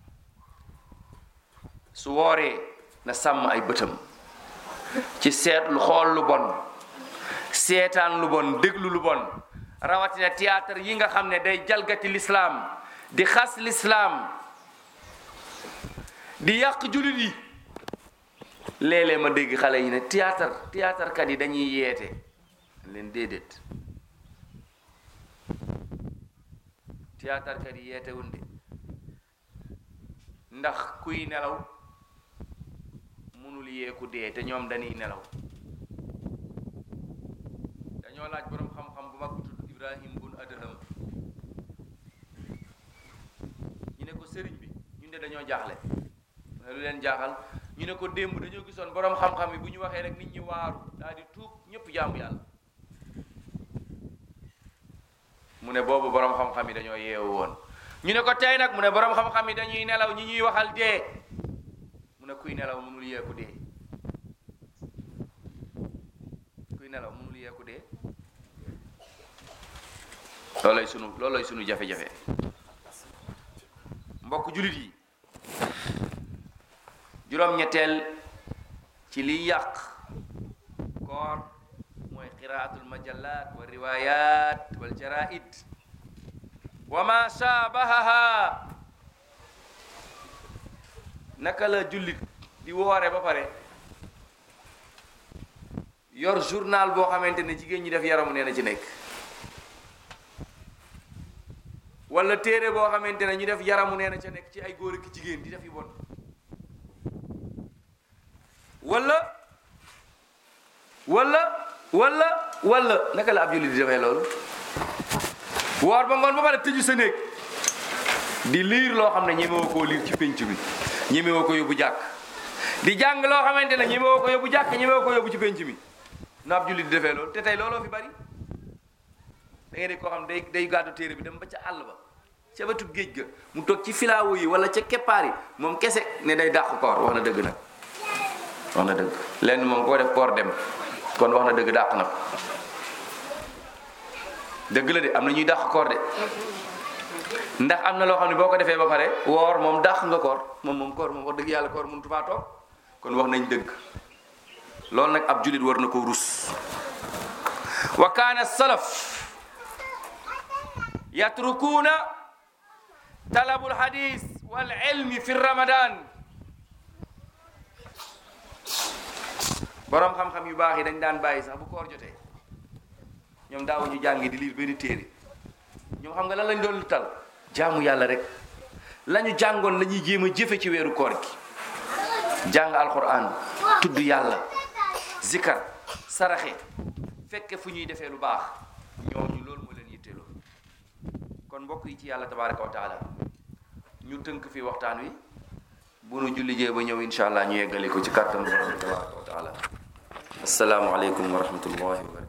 su wooree na sàmm ay bëtam ci seet lu xool lu bon seetaan lu bon déglu lu bon rawatina théâtre yi nga xam ne day jalgati lislaam di xas lislaam di yàq julit yi léeg-léeg ma dégg xale yi ne théâtre théâtre kat yi dañuy yeete leen déedéet théâtre kat yi yeete wun de ndax kuy nelaw mënul yeeku dee te ñoom dañuy nelaw dañoo laaj boroom xam-xam bu mag bu tudd Ibrahim bun Adham ñu ne ko sëriñ bi ñun de dañoo jaaxle mu ne lu leen jaaxal ñu ne ko démb dañoo gisoon boroom xam-xam yi bu ñu waxee rek nit ñi waaru daal di tuub ñëpp jaamu yàlla mu ne boobu boroom xam-xam yi dañoo yeewu woon ñu ne ko tey nag mu ne boroom xam-xam yi dañuy nelaw ñi ñuy waxal dee mu ne kuy nelaw mënul yeeku dee kuy nelaw mënul yeeku dee loolay sunu loolay sunu jafe-jafe mbokk jullit yi juróom-ñetteel ci liy yàq koor mooy qiraatul majallat wa riwayat wal jaraid wa ma shaabahaha naka la jullit di woore ba pare yor journal boo xamante ne jigéen ñi def yaramu nee na ci nekk wala téere boo xamante ne ñu def yaramu nee na ca nekk ci ay góor ak jigéen di def yu bon wala wala wala wala naka la ab jullit di defee loolu woor ba ngoon ba pare tëju sa néeg di liir loo xam ne ñemewoo koo liir ci pénc bi ñemewoo ko yóbbu jàkk di jàng loo xamante ne ñemewoo ko yóbbu jàkk ñemewoo ko yóbbu ci pénc mi na ab jullit di defee loolu te tey looloo fi bari da ngay dégg koo xam day day gàddu téere bi dem ba ca àll ba ca wetu géej ga mu toog ci filaawu yi wala ca keppaar yi moom kese ne day dàq koor wax na dëgg nag wax na dëgg lenn moom koo def koor dem kon wax na dëgg dàq na ko dëgg la de am na ñuy dàq koor de ndax am na loo xam ne boo ko defee ba pare woor moom dàq nga koor moom moom koor moom wax dëgg yàlla koor mënut faa toog kon wax nañ dëgg loolu nag ab julit war na ko rus wa kaana salaf yatrukuuna talabul hadis wal ilmi fi ramadan borom xam-xam yu baax yi dañ daan bàyyi sax bu koor jotee ñoom daawuñu jàngi di liir benn téere ñoom xam nga lan lañ doon tal jaamu yàlla rek lañu jàngoon la ñuy jéem a jëfe ci weeru koor gi jàng alquran tudd yàlla zikar saraxe fekke fu ñuy defee lu baax ñooñu loolu moo leen yitteeloo kon mbokk yi ci yàlla tabaraka wa taala ñu tënk fi waxtaan wi bu nu julli jee ba ñëw insha allah ñu yeggale ko ci kàttan borom tabaraka wa taala assalaamu aleykum wa rahmatullahi wa barakatuh